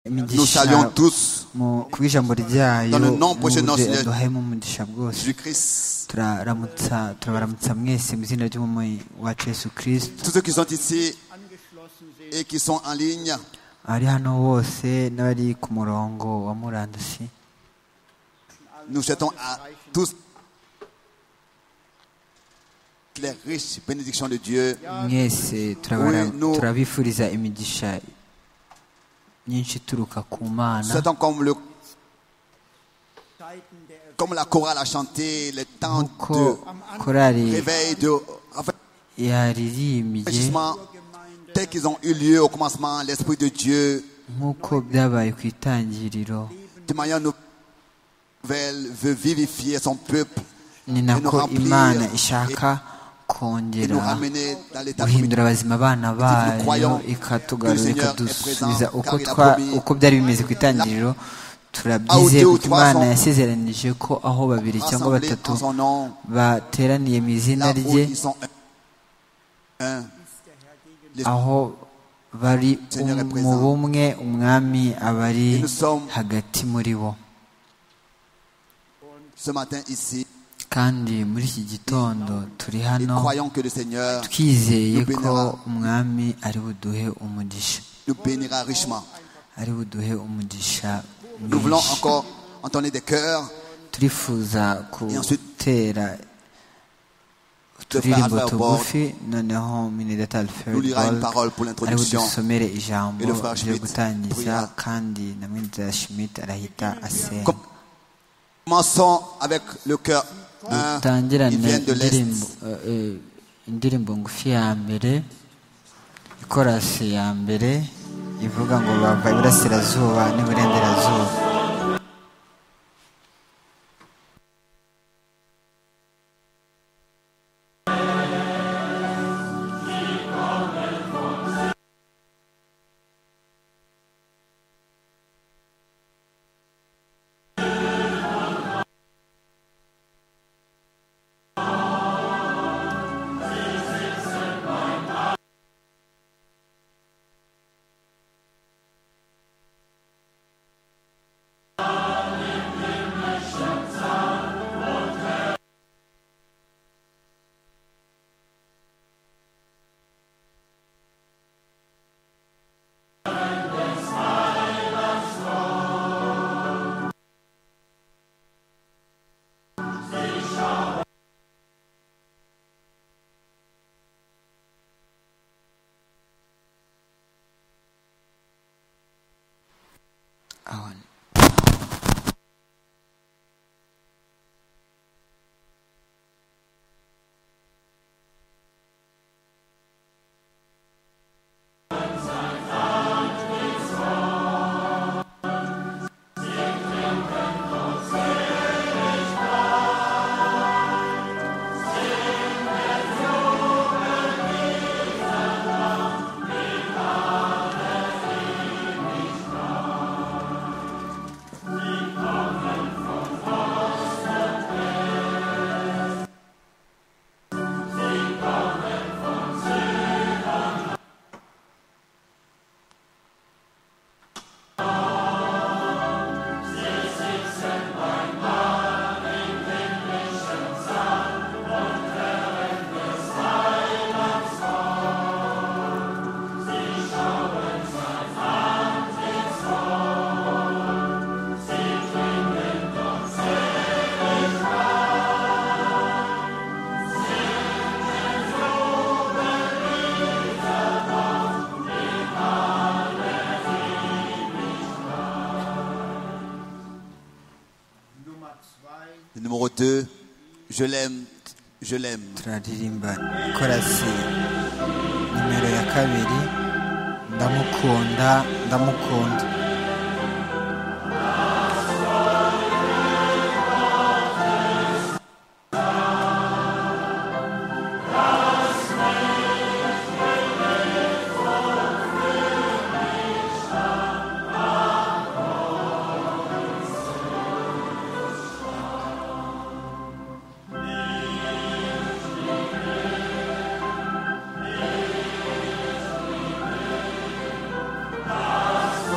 Nous saluons imigisha tous mu- ku ijambo ryayo Dans le nom précieux de notre muze- Seigneur duhayemo umugisha bwose Jésus-Christ. turaramutsa turabaramutsa mwese mu izina ry'umumoyi wacu yesu kirisito Tous ceux qui sont ici et qui sont en ligne, abari hano bose n'abari ku murongo wa murandasi nous souhaitons à tous les riches bénédictions de Dieu. mwese turabara- Oui, nous- turabifuriza imigisha myinshi ituruka ku Nous mana souhaitons comme le comme la chorale a chanté, le temps kuko de korari réveil, de yaririmbye rafraîchissement, tels qu'ils ont eu lieu au commencement, l'Esprit de Dieu, nk'uko byabaye ku itangiriro de manière nouvelle, veut vivifier son peuple ni Et nous nako remplir imana et- ishaka et nous kongera ramener dans l'état guhindura abazima abana bayo croyons ikatugarura que le Seigneur est ikadusubiza présent, uko car il a twa- promis- uko byari bimeze ku itangiriro Ah, ou turabyizeye deux ou kuko trois imana sont- yasezeranije ko aho babiri cyangwa rassemblés batatu en son nom. bateraniye mu izina Là où rye ils sont un. Un. aho bari Seigneur est mu présent. bumwe umwami aba ari Et nous sommes- hagati muri bo Ce matin ici, kandi muri iki gitondo turi et hano croyons que le Seigneur twizeye nous bénira, ko umwami ari buduhe umugisha nous bénira richement. ari buduhe umugisha Nous voulons mwinshi encore entendre des cœurs turifuza gutera de Frère uturirimbo Albert Borg tugufi noneho minidata nous lira une alfred parole pour ari l'introduction. budusomere ijambo Et le frère ryo Schmidt gutangiza priera. kandi na mwinidata schmidt arahita asenga Commençons avec le cœur. Un, ils dutangirane viennent de l'Est. indirimbo eh, eh, indirimbo ngufi ya mbere ikorasi ya mbere ivuga ngo bava iburasirazuba n'iburengerazuba Ahon. Le numéro 2, je l'aime, je l'aime. turaririmba korasi nimero ya kabiri ndamukunda ndamukunda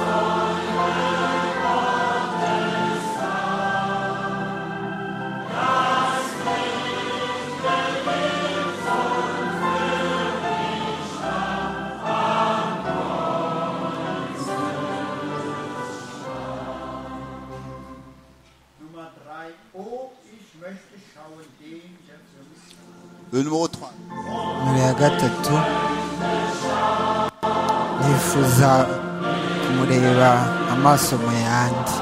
Nous le numéro 3. numero ya gatatu nifuza kumureba amaso mu yandi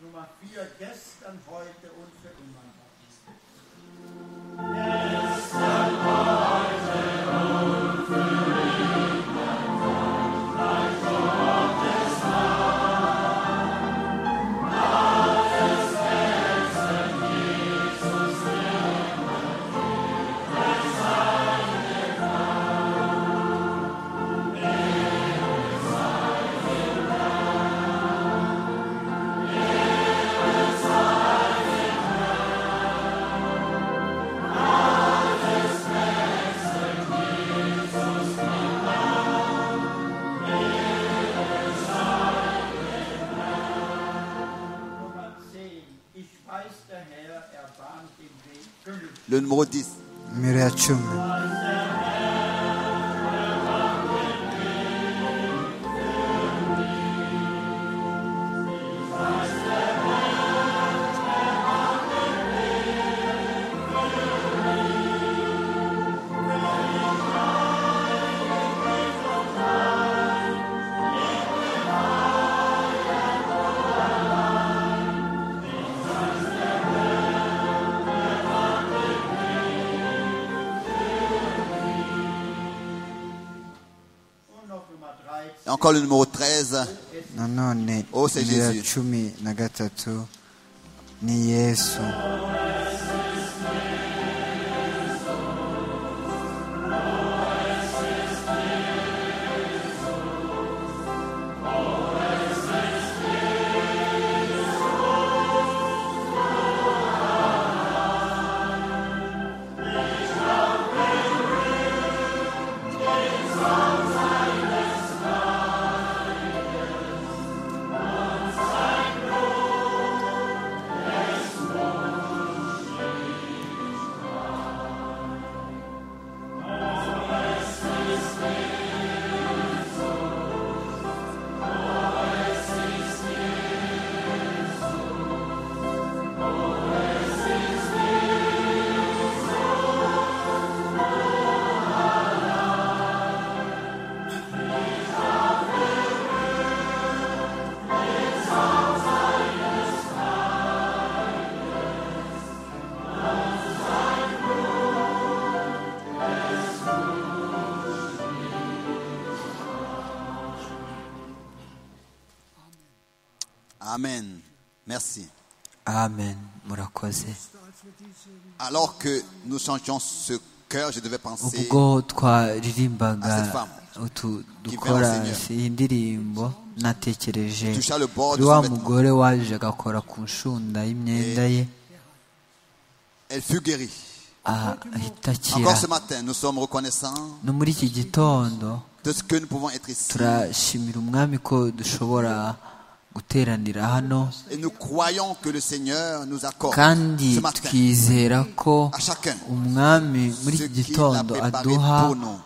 Nummer 4 gestern, heute und für immer. Nummer 10. Ich weiß, der Herr erbarmt den Weg. Fünf. Le numéro 10. numero ya cumi Und noch Nummer 13. Et encore le numéro 13. nanone Oh, c'est numero ya Jésus. cumi na gatatu ni yesu Amen. Merci. amen murakoze Alors que nous chantions ce cœur, je devais penser ubwo twaririmbaga à cette femme utu qui dukora vint au Seigneur. iyi ndirimbo natekereje Toucha le bord kuri de wa son vêtement. mugore waje agakora ku nshunda y'imyenda ye elle fut guérie. ah, ahita akira Encore ce matin, nous sommes reconnaissants no muri iki gitondo de ce que nous pouvons être ici. turashimira umwami ko dushobora guteranira hano Et nous croyons que le Seigneur nous accorde kandi ce matin twizera ko à chacun umwami muri iki ce qu'il a gitondo préparé aduha pour nous.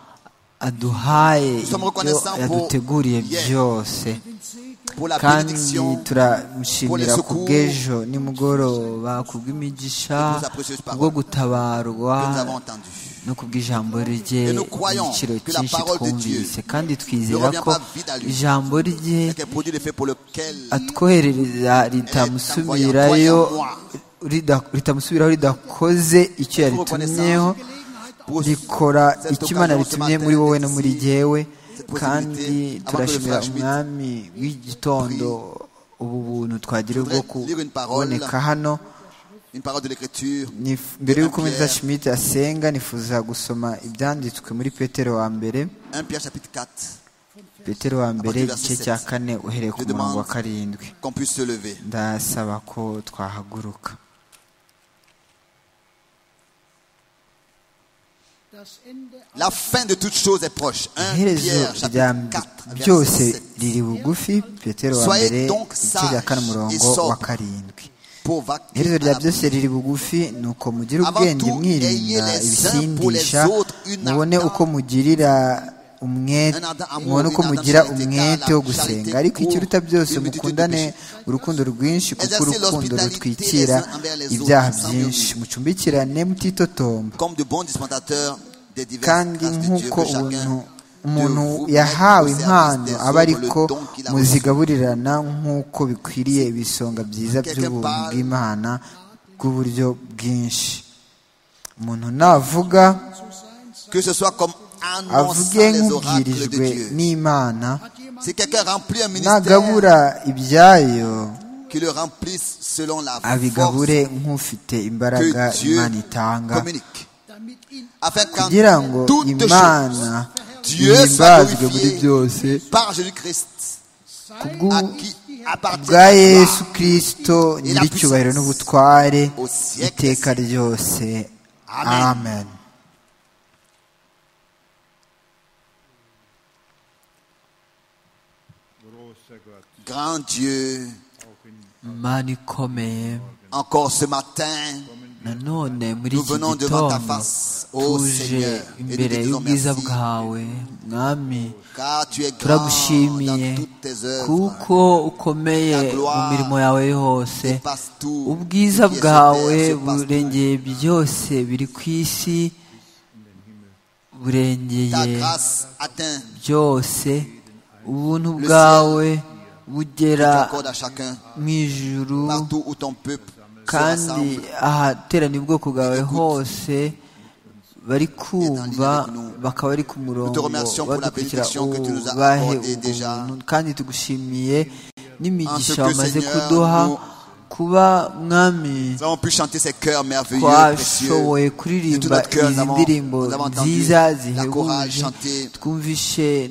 aduhaye Nous sommes ibyo reconnaissants pour yaduteguriye hier. byose Pour la kandi bénédiction, pour les turamushimira ku secours que bw'ejo nimugoroba ku bw'imigisha Et pour sa précieuse parole. kubwo gutabarwa nous avons entendue. no ku bw'ijambo rye Et nous croyons igiciro que la cyinshi parole de Dieu twumvise kandi ne twizera revient ko pas vide à lui. ijambo rye Et qu'elle produit l'effet pour lequel atwoherereza ritamusubirayo croyant, croyant rida- ritamusubiraho ridakoze icyo Nous reconnaissons yaritumyeho pour rikora cette icyo imana occasion ce ritumye matin muri wowe no muri d'exercer jyewe cette possibilité kandi avant que le turashimira frère Schmidt umwami w'igitondo ubu buntu twagira voudrait bwo lire une parole kuboneka hano une parole de l'écriture Nif- mbere y'uko Pierre. umuza schmidt asenga nifuza gusoma ibyanditswe muri petero wa mbere 1 Pierre chapitre 4 petero wa mbere du verset igice sept. cya kane uhereye ku Je murongo wa demande- karindwi qu'on puisse se lever ndasaba ko twahaguruka Das Ende La fin de toute chose est proche. 1 iherezo Pierre rya chapitre 4 byose verset 7. riri bugufi petero wa Soyez mbere donc igice cya kane sages umurongo et wa sobres. karindwi Pauvre qui iherezo rya a- byose riri bugufi ni uko mugire Avant ubwenge tout, ayez mwirinda les uns pour les ibisindisha autres une mubone ardente- uko mugirira umwete Un ardent amour, mubone uko une ardente mugira charité, umwete car wo la gusenga charité ariko ikiruta couvre byose une multitude de mukundane péchés. urukundo rwinshi kuko Exercez urukundo l'hospitality rutwikira les uns envers les autres, ibyaha sans byinshi murmure. mucumbikirane mutitotomba comme de bons dispendateurs des diverses kandi grâces de Dieu nk'uko que umuntu chacun umuntu de vous yahawe mette au impano service aba des autres ariko le don qu'il a muzigaburirana nk'uko bikwiriye ibisonga byiza Quelque by'ubuntu part- bw'imana bw'uburyo bwinshi umuntu navuga que ce soit comme annonçant avuge les oracles de nk'ubwirijwe Dieu. n'imana Si quelqu'un remplit un ministère, nagabura ibyayo qu'il le remplisse selon la force abigabure nk'ufite imbaraga que Dieu imana itanga communique. Afin qu'en kugira ngo toutes imana choses, Dieu soit ihimbazwe muri glorifié byose par Jésus-Christ, à kubw'u- qui appartient bwa la gloire yesu kirisito nyiricyubahiro n'ubutware au siècle iteka des ryose Amen. amen großer Gott, Grand Dieu, mana ikomeye encore ce matin, nanone muri nous iki venons devant ta gitondo face, ô tuje Seigneur, et nous te imbere disons y'ubwiza merci, bwawe mwami car tu es grand turagushimiye dans toutes tes œuvres. kuko ukomeye mu mirimo yawe yose Dépasse tout ubwiza ce qui est sur bwawe terre, surpasse tout. burengeye byose biri ku isi Ta burengeye grâce atteint byose ubuntu bwawe bugera t'accorde à chacun, mu ijuru partout où ton peuple se kandi rassemble. ahateraniye ubwoko bwawe hose bari kumva avec nous. bakaba bari ku murongo remercions pour la badukurikira bénédiction que tu nous as ubahe accordée déjà. ubuntu kandi tugushimiye n'imigisha En ce que, wamaze Seigneur, kuduha nous- kuba mwami Nous avons pu chanter ces chœurs merveilleux, précieux. twashoboye De tout kuririmba notre cœur, nous izi avons, ndirimbo nous avons entendu nziza la chorale zihebuje chanter. twumvishe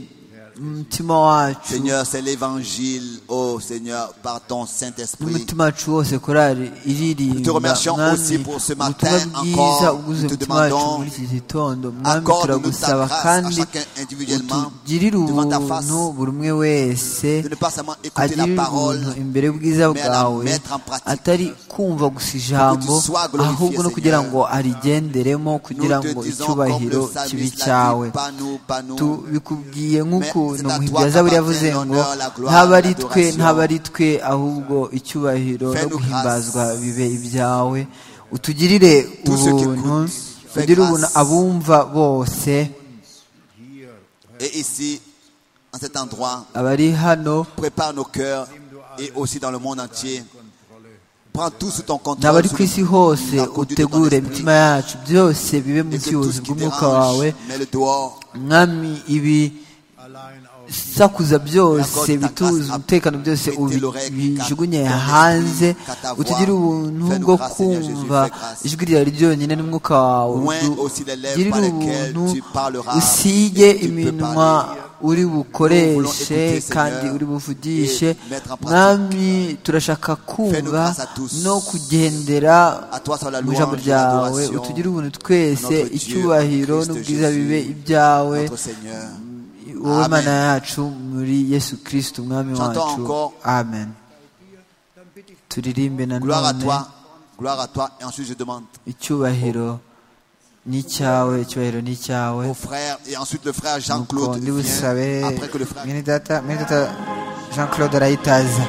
umutima wacu Seigneur, c'est l'évangile, oh Seigneur, par ton Saint-Esprit. n'umutima wacu wose korari Nous te iririmba remercions mwami aussi pour ce matin ubutumwa bwiza encore. uguze Nous te umutima wacu demandons, muri iki gitondo mwami accorde-nous ta turagusaba grâce à kandi chacun individuellement, utugirire devant ta face, ubuntu buri umwe wese de ne pas seulement écouter la agirire parole, ubuntu imbere y'ubwiza mais à la bwawe mettre en pratique. atari kumva gusa ijambo Que tu sois glorifié, ahubwo no kugira Seigneur. ngo arigenderemo kugira nous te ngo disons comme icyubahiro le kibi psalmiste l'a cyawe dit, pas nous, pas nous. tubikubwiye nk'ukuntu Mais c'est à umuhimbyi toi yazaburi qu'appartient yavuze ngo l'honneur, la gloire, ntaba ari twe l'adoration. ntaba ari twe ahubwo icyubahiro no Fais-nous guhimbazwa grâce. bibe ibyawe utugirire Tous ceux qui ubuntu écoutent, fais ugire ubuntu grâce. abumva bose Et ici, en cet endroit, abari hano prépare nos cœurs et aussi dans le monde entier. Prends tout sous ton contrôle. n'abari sous ku le- isi hose la conduite de ton utegure esprit. imitima yacu byose bibe mu Et que tout buyobozi ce qui bw'umwuka dérange, wawe mets-le dehors. mwami ibi allein auf sakuza byose Accorde ta grâce bituza à umutekano byose prêter ubi- l'oreille bijugunye qu'à ton hanze esprit, qu'à ta voix. utugire ubuntu Fais-nous bwo grâce, Seigneur Jésus, kumva fais grâce. ijwi ryawe ryonyine n'umwuka wawe Oint Du- aussi les lèvres ugirire par lesquelles ubuntu tu parleras usige et tu peux iminwa parler. uri voulons bukoreshe écouter, kandi Seigneur, uri buvugishe et mettre en pratique. mwami turashaka kumva grâce à tous. no kugendera À toi soit la mu ijambo louange, ryawe l'adoration. utugire ubuntu twese À notre Dieu, icyubahiro Christ n'ubwiza Jésus, bibe ibyawe Notre Seigneur. wowe Amen. mana yacu muri yesu kirisito umwami Chantons wacu encore. amen turirimbe Gloire à nanone toi. Gloire à toi. Et ensuite, je demande icyubahiro ni icyawe icyubahiro ni icyawe au frère et ensuite le frère nuko Jean-Claude ndibusabe vient après que le frère mwene data mwene data jean claude arayitaza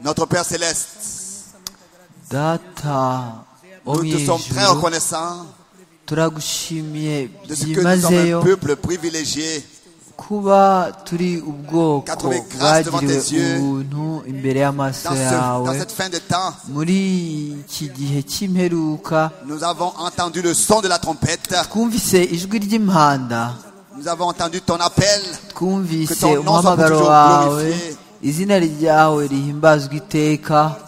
Notre Père céleste, data wo nous mu te sommes très ijuru reconnaissants turagushimiye de ce que nous sommes byimazeyo un peuple privilégié. kuba turi ubwoko Quatre-vingts grâces devant bwagiriwe tes yeux. ubuntu imbere y'amaso Dans, ce- dans yawe cette fin de temps, muri iki gihe cy'imperuka nous avons entendu le son de la trompette. twumvise ijwi ry'impanda Nous avons entendu ton appel. Que twumvise ton nom soit umuhamagaro toujours wawe glorifié. izina ryawe rihimbazwa iteka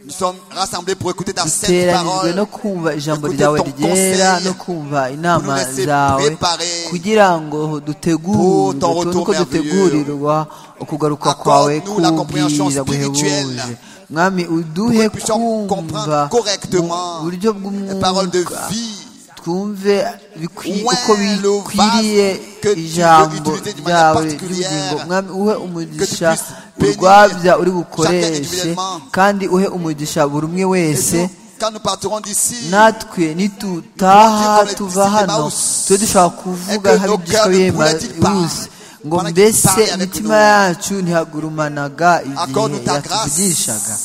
Nous sommes rassemblés pour écouter ta sainte duteranijwe no parole. kumva ijambo Écoutez ryawe ton ryera conseil no kumva inama nous laisser zawe préparer kugira ngo pour dutegurwe ton tubone retour uko dutegurirwa ukugaruka kwawe Accorde-nous la compréhension kubwira spirituelle guhebuje mwami uduhe que nous puissions kumva comprendre correctement mu buryo Les paroles de bw'umwuka vie. twumve bikwi- Ouais, uko le vase bikwiriye que tu veux ijambo utiliser de manière ryawe particulière, ry'ubugingo mwami uhe umugisha puisses bénir urwabya uri chacun bukoreshe individuellement. kandi uhe umugisha buri umwe Et wese nous, quand nous partirons d'ici, natwe nitutaha tuva hano tube dushobora kuvuga nk'abigishwa b'emawusi ngo mbese imitima yacu ntihagurumanaga igihe yatuvugishaga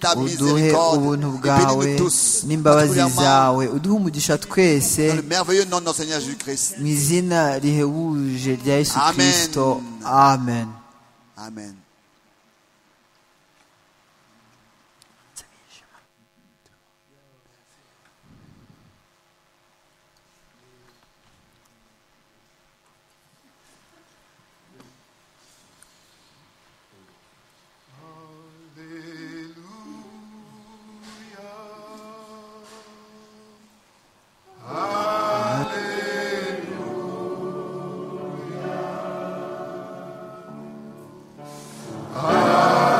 ta uduhe miséricorde, ubuntu et bwawe bénis-nous tous, n'imbabazi particulièrement zawe uduhe umugisha twese dans le merveilleux nom de notre Seigneur Jésus-Christ. mu izina rihebuje rya yesu Amen. kirisito amen Amen. Alleluia. Alleluia.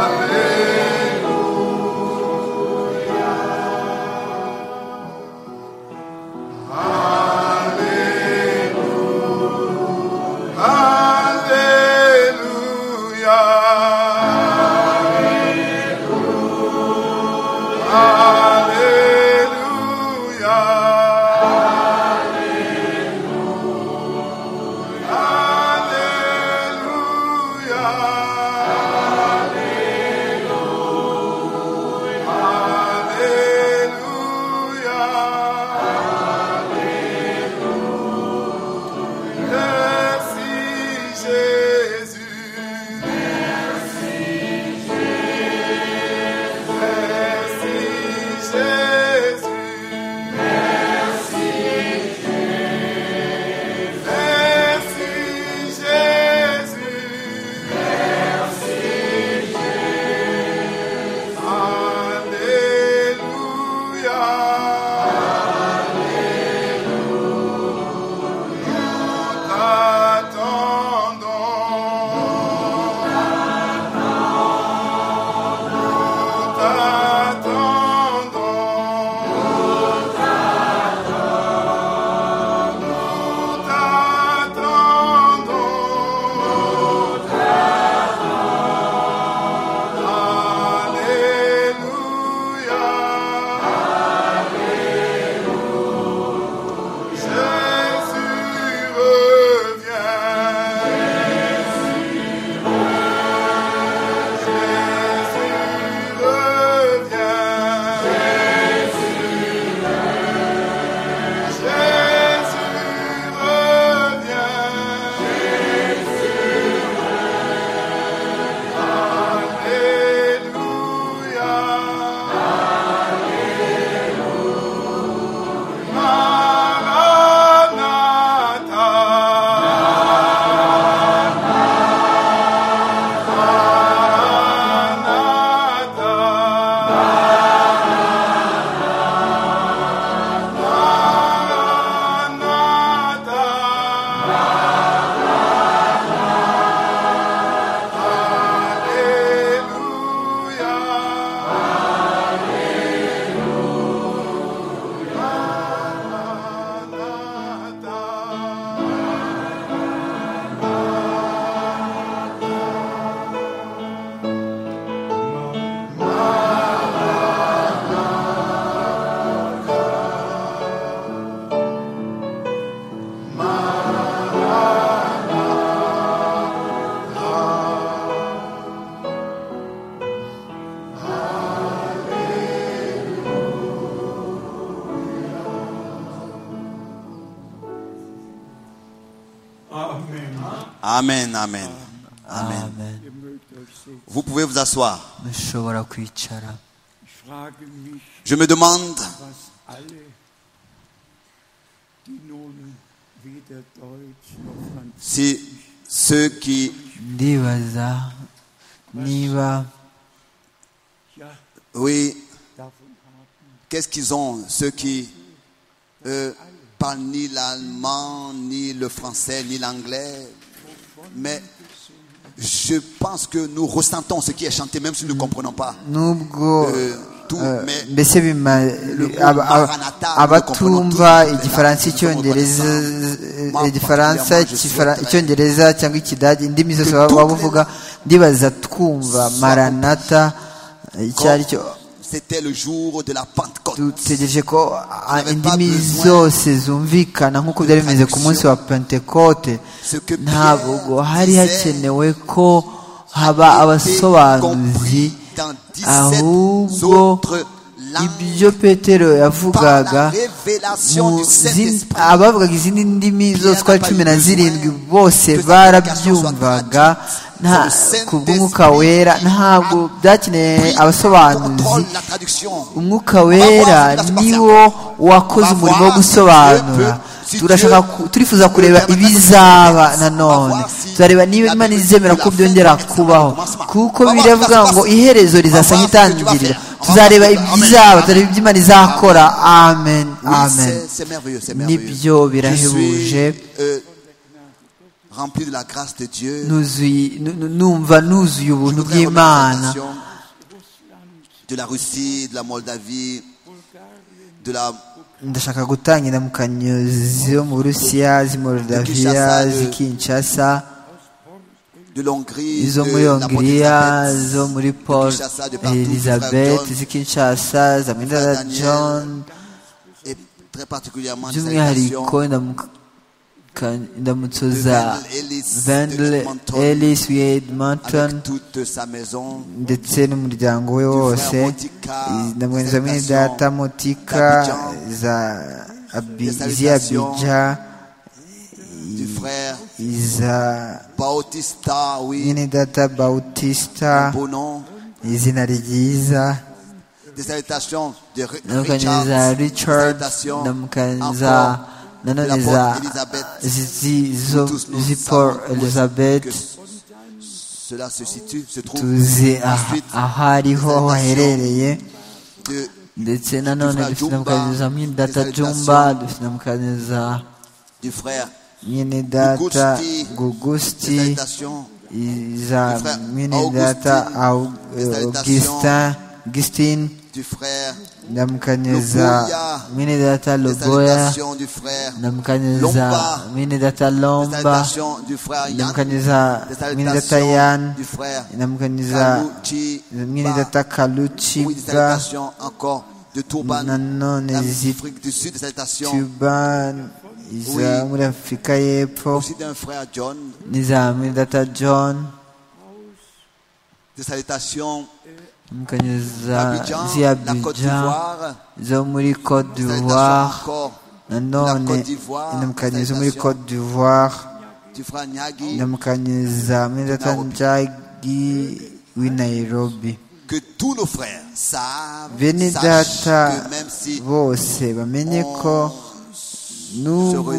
Amen, amen. Amen. amen Ihr mögt euch sehen. Vous pouvez vous asseoir. mushobora kwicara Ich frage mich, Je me demande was alle, die nun weder Deutsch noch si Französisch ceux qui ndibaza niba ja, Oui, davon haben. qu'est-ce qu'ils ont, ceux qui euh, parlent ni l'allemand, ni le français, ni l'anglais Mais je pense que nous ressentons ce qui est chanté, même si nous ne comprenons pas. nubwo Euh, tout, eh, mais mbese bima- aba- aba- Maranatha, abatumva nous comprenons tous, igifaransa nous sommes icyongereza reconnaissants. eh, igifaransa Moi, particulièrement, je Ikifara- souhaiterais icyongereza cyangwa ikidage indimi zose que baba toutes les bavuga ndibaza twumva soient maranata eh, icyo ari cyo c'était le jour de la Pentecôte. dutegereje ko ah, n'avais pas indimi besoin zose zumvikana nk'uko byari bimeze ku munsi wa pentekote Ce que Pierre ntabwo hari disait hakenewe ko haba abasobanuzi compris dans 17 ahubwo autres langues ibyo petero par la yavugaga révélation mu zindi- du Saint-Esprit. abavugaga izindi ndimi zose uko ari cumi na zirindwi bose barabyumvaga nta- ku bw'umwuka wera ntabwo byakeneye abasobanuzi Contrôle la traduction. umwuka wera niwo wakoze umurimo wo gusobanura turashaka ku- turifuza kureba ibizaba nanone turareba niba imana izemera ko byongera kubaho kuko biravuga ngo iherezo rizasa nk'itangiriro tuzareba ibizaba turareba ibyo imana izakora amen Oui, amen c'est- c'est merveilleux, c'est Nibyo merveilleux. birahebuje. euh, rempli de la grâce de Dieu. nuzuye nu- nu- numva nuzuye Je ubuntu voudrais remettre bw'imana en nation De la Russie, de la Moldavie, de la ndashaka gutangira mu kanyozi zo mu burusiya z'i moldaviya z'i kinshasa de l'Hongrie, izo de muri hongiriya la Porte-Elizabeth, zo muri de paul Kinshasa, de partout, elizabeth du frère z'i kinshasa za Frère mwenda Daniel, john John, et très particulièrement des by'umwihariko habitations ndamu- ka- indamutso de za Wendell Ellis, de vendel Edmonton, ellis wedmonton avec toute sa maison, ndetse n'umuryango we wose ndamwenezamo data motika za iz'iyabija du frère iza Bautista, oui, nyine data bautisita beau nom, izina ryiza des salutations de Ri- ndamukanye za Richard, richard des salutations ndamukanye za encore nanone de la za Porte Elizabeth. zizi Nous zo tous nous zipor savons où est-ce elizabeth que c- Cela se situe, se trouve. tuzi aha- Ensuite, aho ariho salutations haherereye de ndetse nanone Dufite dufite Jumba, namukanye za mwindata Dufite jumba Saltation. dufite namukanye za du frère. mwene data Gugusti. Des gugusti salutations za Frère mwene data Au- Des augustin augustine du frère. ndamukanye Loboya. za mwene data Des loboya salutations du frère. ndamukanye za Lomba. mwene data Des lomba salutations du frère Yann. ndamukanye za Des mwene data salutations yan du frère. ndamukanye za Kaluchi. mwene data Oui, des kaluciga salutations encore de Turban. nanone zituban Afrique du Sud, des salutations iza Oui. muri afurika y'epfo aussi d'un frère John. n'iza mwene data john Des salutations ndamukanye za d'Abidjan, la Côte z'iyabija d'Ivoire. zo muri Côte Des salutations d'Ivoire encore nanone Côte d'Ivoire, indamukanye zo muri salutations. Côte d'Ivoire du frère Nyagi. indamukanye za Medata Nairobi. Njagi w'i Nairobi Que tous nos frères savent, bene sachent data que même si bose bamenye ko resume nubwo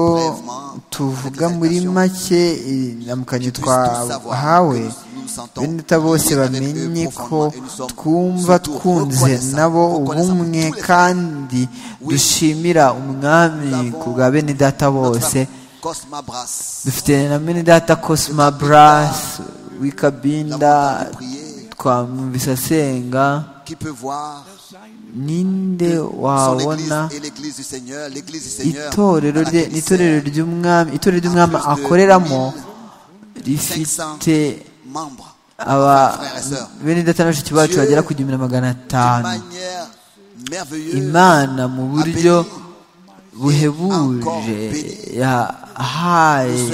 brièvement tuvuga cette muri exaltation, make indamukanye puissent tous savoir que twahawe nous nous sentons bene data bose liés avec eux bamenye ko profondément et nous sommes twumva surtout twunze reconnaissants, nabo reconnaissants pour ubumwe tous les frères. kandi Oui. dushimira umwami ku bwa bene data Notre bose frère Cosma Brass, dufite na bene data cosima brass wikabinda L'amour de prier. twamwumvise asenga qui peut voir ninde son église wabona et l'église du Seigneur, l'église du Seigneur, itorero à laquelle rye il n'itorero sert, ry'umwami itorero ry'umwami plus de akoreramo 500 rifite membres, aba frères et sœurs. bene data na bashiki bacu Dieu, bagera ku gihumbi na magana d'une atanu manière merveilleuse, imana mu a buryo béni buhebuje yahaye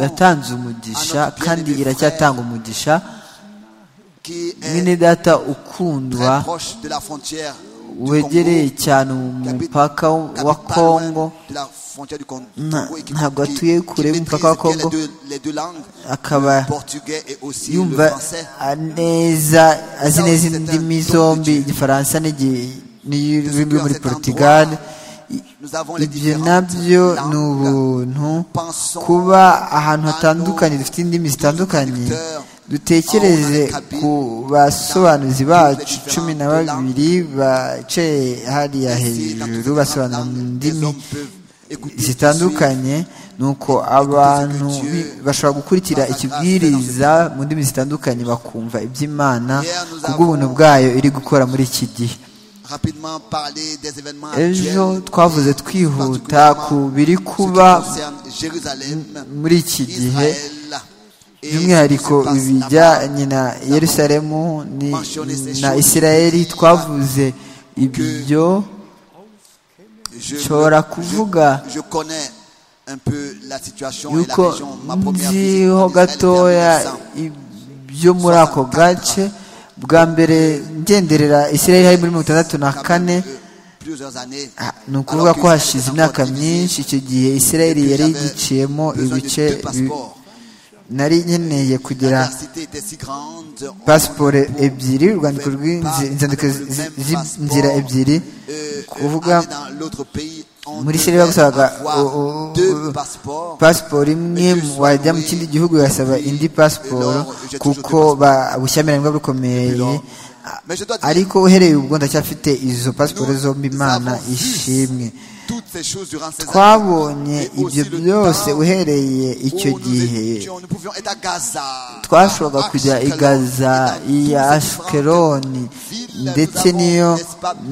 yatanze umugisha kandi iracyatanga umugisha qui est mwene data très ukundwa proche de la frontière wegereye cyane umupaka wa kongo Na- ntabwo atuye kure y'umupaka wa kongo akaba yumva neza azi neza indimi zombi igifaransa n'igi- n'ururimi rwo muri portugal ibyo nabyo ni ubuntu kuba ahantu hatandukanye dufite indimi zitandukanye dutekereze ku basobanuzi bacu cumi na babiri bicaye hariya hejuru basobanura mu ndimi zitandukanye ni uko abantu bi- bashobora gukurikira ikibwiriza mu ndimi zitandukanye bakumva iby'imana ku bw'ubuntu bwayo iri gukora muri iki gihe ejo twavuze twihuta ku biri kuba muri iki gihe by'umwihariko ibijyanye na yerusalemu ni- na isirayeli twavuze ibyo nshobora kuvuga yuko nziho gatoya ibyo muri ako gace bwa mbere ngenderera isirayeli hari muri mirongo itandatu na kane Ah, ni ukuvuga ko hashize imyaka myinshi icyo gihe isirayeli yari igiciyemo ibice bi- nari nkeneye kugira pasiporo ebyiri urwandiko rw'inzi- inzandiko zi- zi- z'inzira ebyiri kuvuga muri muri Syria seri bagusabaga, bagusabaga o- o- o- pasiporo imwe wajya mu kindi gihugu ugasaba indi pasiporo kuko ba- ubushyamirane bwaba bukomeye ariko uhereye ubwo ndacyafite izo pasiporo zombi imana ishimwe twabonye ibyo byose uhereye icyo gihe twashoboraga kujya i gaza iya ashikeloni ndetse n'iyo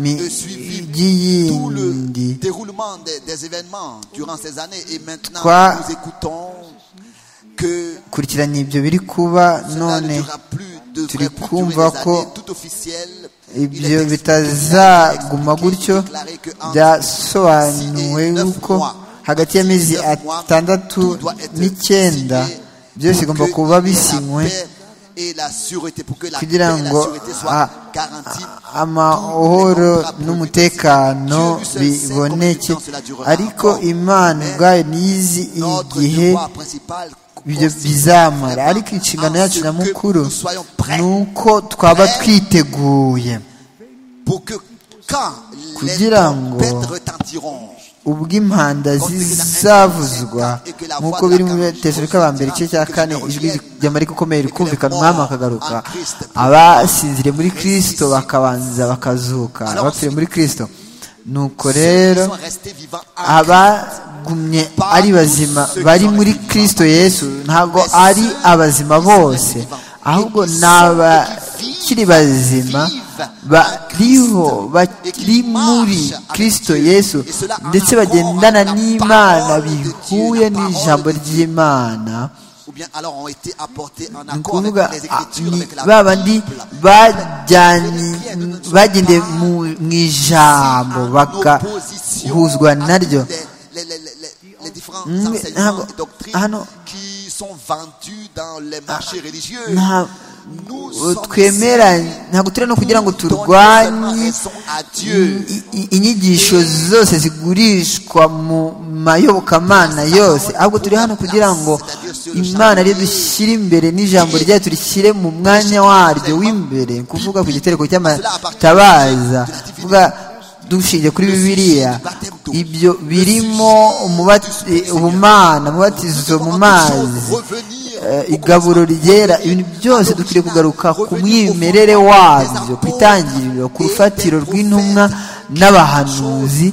mijyi yindi déroulement des, des événements durant ces années et maintenant Trois. nous écoutons que kurikiranya ibyo biri kuba cela none ne durera plus de turi vrai plus durer kumva des ko années, tout officiel il ibyo est bitazaguma gutyo expliqué, byasobanuwe yuko hagati y'amezi atandatu n'icyenda byose bigomba kuba bisinywe kugira ngo a- amahoro n'umutekano biboneke ariko imana ubwayo ntizi igihe ibyo bizamara ariko inshingano yacu nyamukuru ni uko twaba twiteguye kugira ngo ubwo impanda zizavuzwa nk'uko biri mu Betesalonika ba mbere igice cya kane ijwi ry'amarika ukomeye rikumvikana umwami akagaruka abasinziriye muri kirisito bakabanza bakazuka abapfiriye muri kirisito nuko rero abagumye ari bazima bari muri kirisito yesu ntabwo ari abazima bose ahubwo ni abakiri bazima bariho bari muri kirisito yesu ndetse bagendana n'imana bihuye n'ijambo ry'imana ou bien alors ont été apportés en ni accord avec ukuvuga les ah, écritures ni avec la ba bandi Bible. bajyanye bagendeye mu- mu ijambo bagahuzwa naryo Les- les- les- les- les différents Mm, enseignements ntabwo- et doctrines ah, non. qui sont vendus dans les marchés religieux. nta- Nous o- sommes twemera ici ntabwo turi no kugira ngo pour donner seulement turwanye raison à Dieu. i- i- inyigisho zose zigurishwa mu mayobokamana yose ahubwo turi hano kugira ngo imana ariyo dushyire imbere n'ijambo ryayo turishyire mu mwanya waryo w'imbere ni ukuvuga ku gitereko cy'amatabaza ni ukuvuga dushingiye kuri bibiliya ibyo birimo umubati- ubumana umubatizo mu mazi Revenir eh, igaburo ryera ibintu byose dukwiriye kugaruka ku mwimerere wabyo ku itangiriro ku rufatiro rw'intumwa n'abahanuzi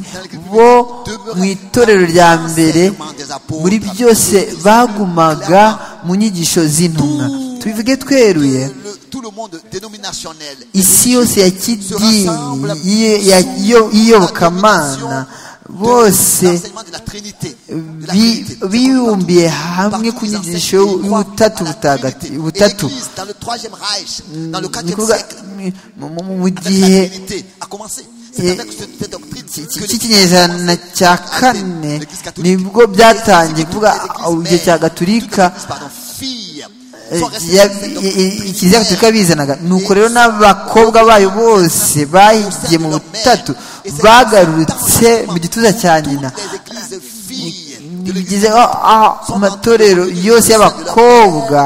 bo mu itorero rya mbere muri byose bagumaga mu nyigisho z'intumwa tubivuge tweruye le- tout le monde dénominationnel. isi yose ya kidini y'i- ya- iyo- y'iyobokamana bose L'enseignement de la Trinité, de la bi- Trinité. biyumbiye hamwe ku Partout, les nyigisho enseignements croient y'ubutatu à la butagati- Trinité. Et butatu l'Église, dans le troisième Reich, dans le ni quatrième ukuvuga siècle, mu- mu- mu- mu avec la gihe Trinité a commencé. eh, C'est avec cette, cette doctrine iki- que iki- l'Église cy'ikinyejana a commencé cya à kane admettre l'Église catholique. nibwo Les byatangiye églises, kuvuga toutes les églises igihe mères, cya toutes les gaturika églises, pardon, filles, ikiriziya gatolika bizanaga nuko rero n'abakobwa bayo bose bahigiye mu butatu bagarutse mu gituza cya nyina bigize amatorero yose y'abakobwa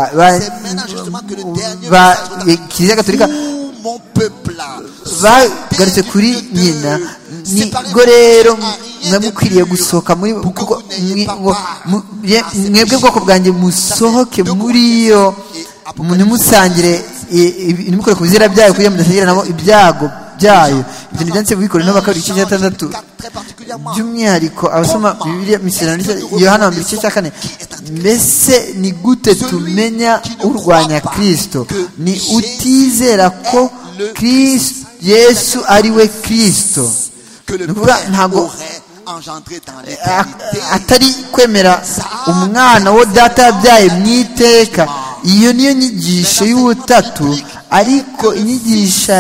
ba kiliziya gatolika bagarutse kuri nyina nibwo rero mwe mukwiriye gusohoka muri mwebwe bwoko bwanjye musohoke muri yo ntimusangire ntimukore ku bizira byayo kugira ngo mudasangira nabo ibyago byayo ibintu byanditse mu bikorano bakabiri igice cya gatandatu by'umwihariko abasoma bibiliya misiyonari yohana wa mbere igice cya kane mbese ni gute tumenya urwanya kirisito ni utizera ko yesu ari we kirisito ni ukuvuga ntabwo atari kwemera umwana wo data yabyaye mu iteka iyo niyo nyigisho y'ubutatu ariko inyigisho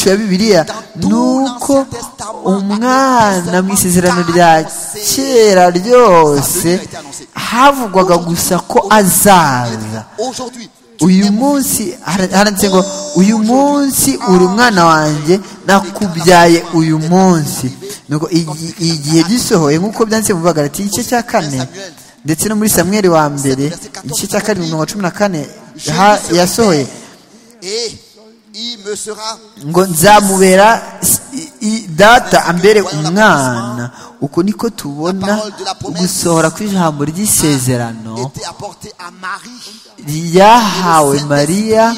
ya bibiliya ni uko umwana mu isezerano rya kera ryose havugwaga gusa ko azaza uyu munsi haranditse ngo uyu munsi uri umwana wanjye nakubyaye uyu munsi igihe gisohoye nk'uko byanditse mu bagarati igice cya kane ndetse no muri samweri wa mbere igice cya karindwi mirongo cumi na kane yasohoye ngo nzamubera data ambere umwana uko niko tubona gusohora kw'ijambo ry'isezerano ryahawe mariya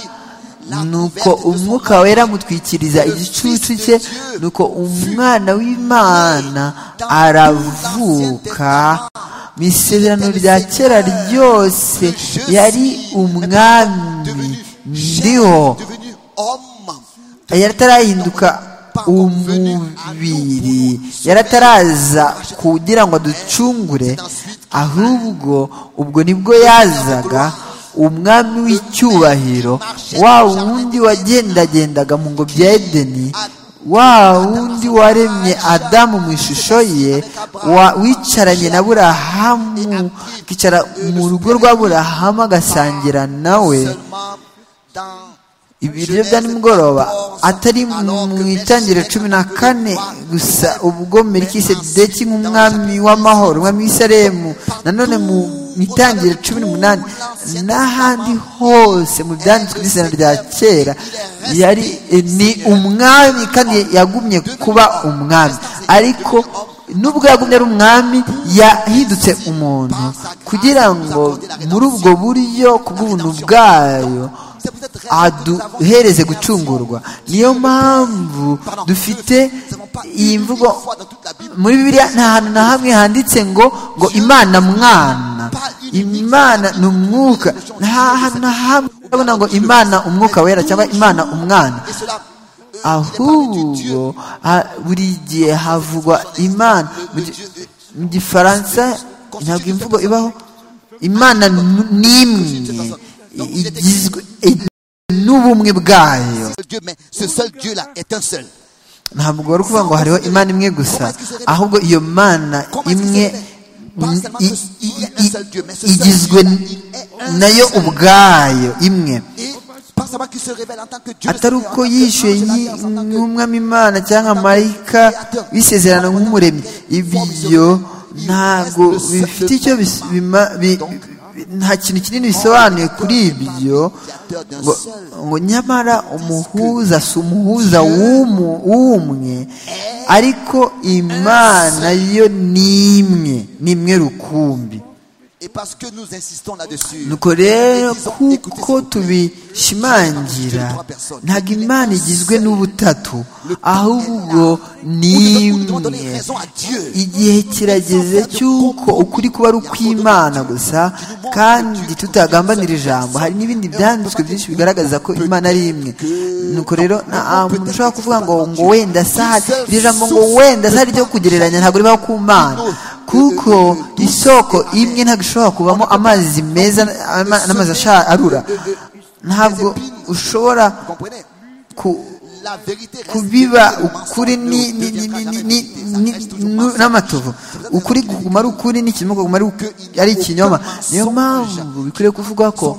nuko umwuka wera amutwikiriza igicucu cye nuko umwana w'imana aravuka mu isezerano rya kera ryose yari umwami ndiho yaratarahinduka umubiri yarataraza kugira ngo aducungure ahubwo ubwo nibwo yazaga umwami w'icyubahiro wa wundi wagendagendaga mu ngobyi ya edeni wa wundi waremye adamu mu ishusho ye wicaranye na burahamu akicara mu rugo rwa burahamu agasangira nawe ibiryo bya nimugoroba atari mu itangiriro cumi na kane gusa ubwo merikisedeki nk'umwami w'amahoro umwami w'isaremu nanone mu itangiriro cumi n'umunani n'ahandi hose mu byanditswe by'isena rya kera yari ni umwami kandi yagumye kuba umwami ariko nubwo yagumye ari umwami yahindutse umuntu kugira ngo muri ubwo buryo ku bw'ubuntu bwayo aduhereze gucungurwa niyo mpamvu dufite iyi mvugo muri bibiliya nta hantu na hamwe handitse ngo ngo imana mwana imana ni umwuka nta hantu na hamwe urabona ngo imana umwuka wera cyangwa imana umwana ahubwo buri gihe havugwa imana mu gifaransa ntabwo imvugo ibaho imana ni imwe igizwe n'ubumwe bwayo ntabwo wari ukuvuga ngo hariho imana imwe gusa ahubwo iyo mana imwe igizwe nayo ubwayo imwe atari uko yishyuye nk'umwami imana cyangwa marayika w'isezerano nk'umuremyi ibyo ntabwo bifite icyo nta kintu kinini bisobanuye kuri ibyo ngo nyamara umuhuza si umuhuza w'umwe ariko imana yo ni imwe ni imwe rukumbi nuko rero kuko tubishimangira ntabwo imana igizwe n'ubutatu ahubwo ni imwe igihe kirageze cy'uko ukuri kuba ari ukw'imana gusa kandi tutagambanira ijambo hari n'ibindi byanditswe byinshi bigaragaza ko imana ari imwe nuko rero nta muntu ushobora kuvuga ngo ngo wenda sahari iri jambo ngo wenda sahari ryo kugereranya ntabwo ribaho ku mana kuko isoko imwe ntabwo ishobora kuvamo amazi meza n'amazi arura ntabwo ushobora la vérité reste kubiba vérité, le ukuri mensonge ni- ne ni- deviendra ni- jamais ni- vérité, ça ni- reste toujours ni- mensonge. n'amatuvu C'est pour ça que ukuri je dis, kumara ukuri n'ikinyoma kuguma ari uku- ari ikinyoma niyo mpamvu bikwiriye kuvuga ko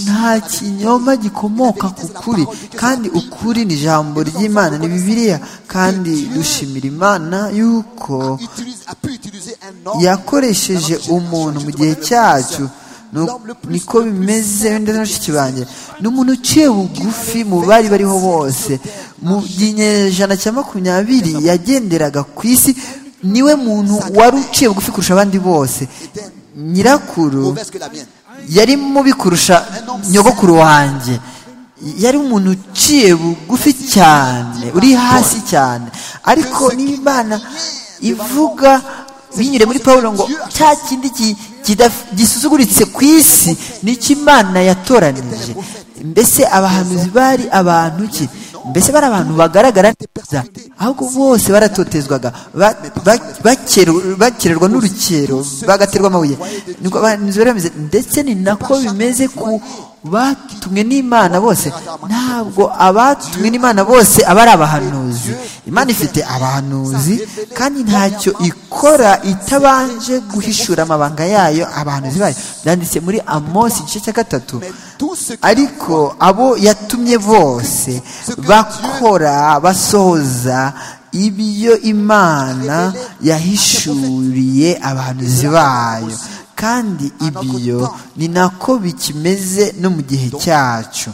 nta kinyoma gikomoka ku kuri kandi ukuri ni ijambo ry'imana ni bibiliya kandi dushimira imana yuko utilise- a pu utiliser un homme yakoresheje dans notre umuntu génération. mu Je gihe connais le cyacyo plus- nu- l'homme le plus- niko le plus bimeze saint, ndetse le na plus bashiki banjye ni umuntu uciye bugufi mu bari bariho bose mu ginyejana cya makumyabiri yagenderaga ku isi niwe muntu wari uciye bugufi kurusha abandi bose nyirakuru mauvaise que la mienne. yari mubi kurusha nyogokuru wanjye yari umuntu uciye bugufi cyane uri hasi cyane ariko niba imana ivuga binyure muri pawulo ngo cya kindi ki- kidaf- gisusuguritse ku isi nicyo imana yatoranije mbese abahanuzi bari abantu ki mbese bari abantu bagaragara neza ahubwo bose baratotezwaga ba- ba- bakeru- bakererwa n'urukero bagaterwa amabuye niko abahanuzi bari bameze ndetse ni nako bimeze ku batumwe n'imana bose ntabwo abatumwe n'imana bose aba ari abahanuzi imana ifite abahanuzi kandi ntacyo ikora itabanje guhishura amabanga yayo abahanuzi bayo byanditse muri amosi igice cya gatatu Tout ce qui ariko abo yatumye bose bakora basohoza ibyo imana yahishuriye abahanuzi bayo kandi ibyo ni nako bikimeze no mu gihe cyacu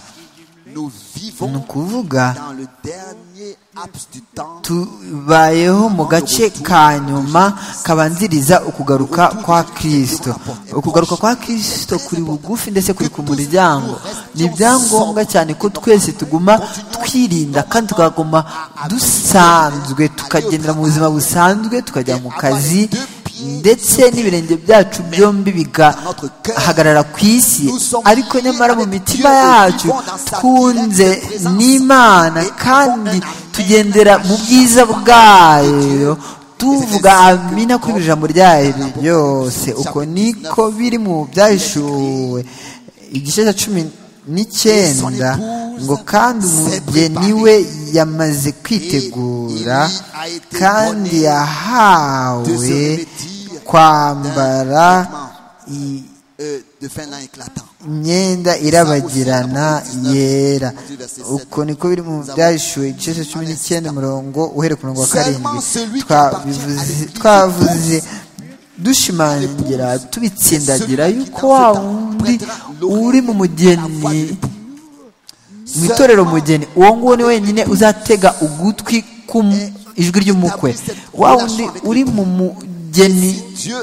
nous ni vivons ukuvuga dans le dernier laps du temps tubayeho mu gace ka nyuma kabanziriza ukugaruka kwa kirisito ukugaruka kwa kirisito kuri bugufi ndetse kuri ku muryango ni ibyangombwa cyane ko twese tuguma twirinda kandi tukaguma dusanzwe tukagendera mu buzima busanzwe tukajya mu kazi ndetse n'ibirenge byacu byombi bigahagarara ku isi ariko nyamara mu mitima yacu twunze n'imana kandi tugendera mu bwiza bwayo tuvuga amina kuri buri jambo ryayo byose uko niko biri mu byahishuwe igice cya cumi n'icyenda ngo kandi umugeni we yamaze kwitegura kandi yahawe kwambara i- euh, de fin d'an éclatant. imyenda irabagirana yera uko niko biri mu byahishuwe igice cya cumi n'icyenda umurongo uhere ku murongo wa karindwi twabivuze- twavuze dushimangira tubitsindagira yuko wa wundi uri mu mugeni mu itorero mugeni uwo nguwo ni wenyine uzatega ugutwi ku m- ijwi ry'umukwe wa wundi uri mu mugeni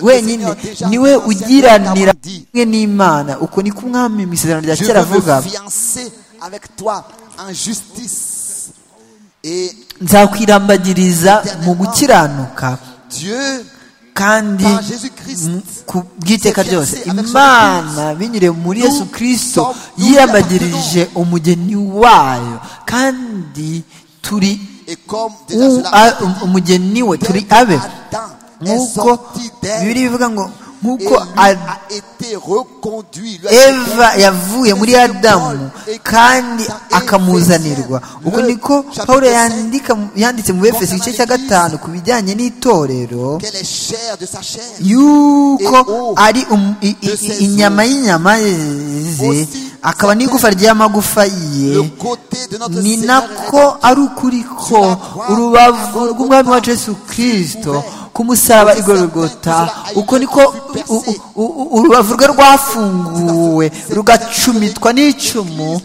wenyine niwe ugiranira kumwe n'imana uko niko umwami mu isezerano rya Je kera veux avuga me fiancer avec toi en justice. Et nzakwirambagiriza mu gukiranuka Dieu, kandi Par Jésus-Christ. mu- ku bw'iteka C'est ryose fiancé avec imana binyuriye muri yesu kirisito yirambagirije umugeni wayo kandi turi et comme déjà u- cela a- umugeni we turi abe Adam est nk'uko sorti d'elle bibiri bivuga ngo et nk'uko lui Ad- a été reconduit. lui a été eva yavuye muri adamu kandi akamuzanirwa ubwo niko pawulo yandika yanditse mu befesi igice cya gatanu ku bijyanye n'itorero qu'elle est chère de sa chair. yuko ari um- i- i- i- inyama y'inyama ze akaba n'igufa ry'amagufa ye Le côté de notre ni Seigneur nako ari ukuri ko urubavu rw'umwami wacu yesu kirisito ku musaraba igorogota uko niko u- u- u- urubavu rwe rwafunguwe rugacumitwa n'icumu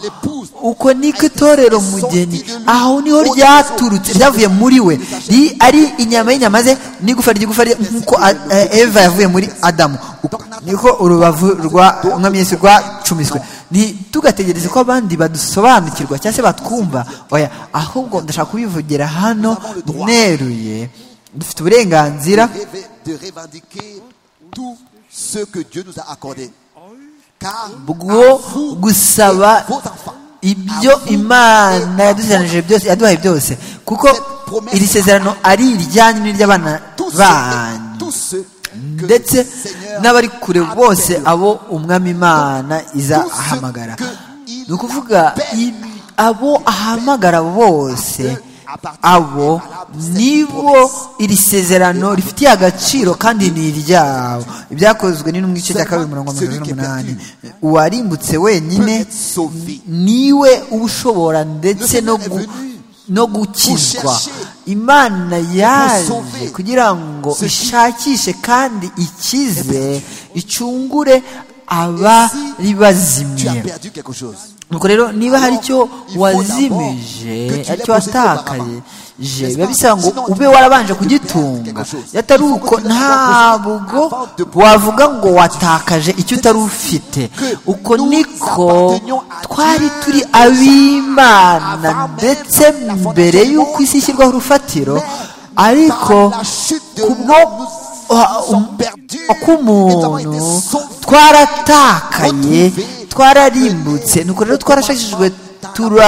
uko niko itorero mugeni aho niho ryaturutse ryavuye muri we ri- ari inyama y'inyama ze n'igufa ry'igufa rye nk'uko a- eh, eva yavuye muri adamu Uko- niko urubavu rwa umwami yesu rwacumiswe ntitugategereze ko abandi badusobanukirwa cyangwa se batwumva oya ahubwo ndashaka kubivugira hano neruye dufite uburenganzira de rêver- de revendiquer tout ce que Dieu nous a accordé. Car bwo à vous gusaba et vos enfants, ibyo imana yadusezeranije byose yaduhaye byose kuko iri sezerano ari iryanyu n'iry'abana tous ceux, banyu tous ceux que ndetse le Seigneur n'abari kure appelle. bose abo umwami imana izahamagara ni ukuvuga i- abo ahamagara bose abo nibo iri sezerano rifitiye agaciro kandi ni iryabo ibyakozwe n'intumwa igice cya kabiri mirongo mirongo irindwi n'umunani uwarimbutse wenyine niwe uba ushobora ndetse no gu- no gukizwa imana yaje kugira ngo ishakishe kandi ikize icungure abari Tu as bazimye perdu quelque chose. nuko rero niba hari icyo Que wazimije tu icyo l'aies posé watakaje toi biba bisaba ngo avant. ube warabanje kugitunga iyo atari uko ntabwo wavuga ngo watakaje icyo utari ufite uko niko twari turi ab'imana ndetse mbere y'uko isi ishyirwaho urufatiro ariko Par la chute de kubwo l'homme, nous ah, sommes um- perdus. Nous avons été k'umuntu sauvés. twaratakaye twararimbutse nuko rero twarashakishijwe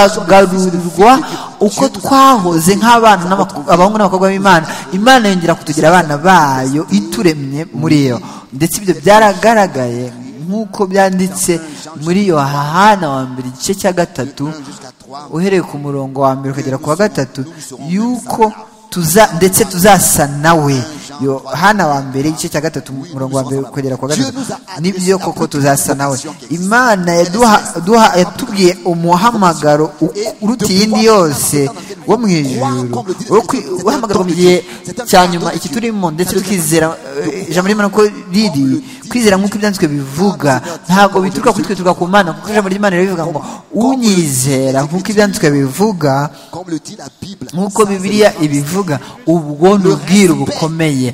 turagarurwa uko twahoze nk'abana n'abaku- abahungu n'abakobwa b'imana imana yongera kutugira abana bayo ituremye muri yo ndetse ibyo byaragaragaye nk'uko byanditse muri yohana wa mbere igice cya gatatu Jusqu'à trois. uhereye ku murongo wa mbere ukagera ku wa gatatu yuko tuza ndetse tuzasa nawe yohana wa mbere igice cya gatatu umurongo wa mbere ukagera ku wa gatatu nibyo koko tuzasa nawe imana yaduha- duha- yatubwiye umuhamagaro u- uruta iyindi yose wo mu ijuru wo kwi- uhamagarwa mu gihe cya nyuma iki turimo ndetse tukizera eh, ijambo ry'imana ko riri kwizera nk'uko ibyanditswe bivuga ntabwo bituruka kuri twe turuka ku mana kuko ijambo ry'imana rero rivuga ngo unyizera nk'uko ibyanditswe bivuga Comme le dit la Bible, nk'uko ça, c'est bibiliya le ibivuga ubwo ni ubwiru bukomeye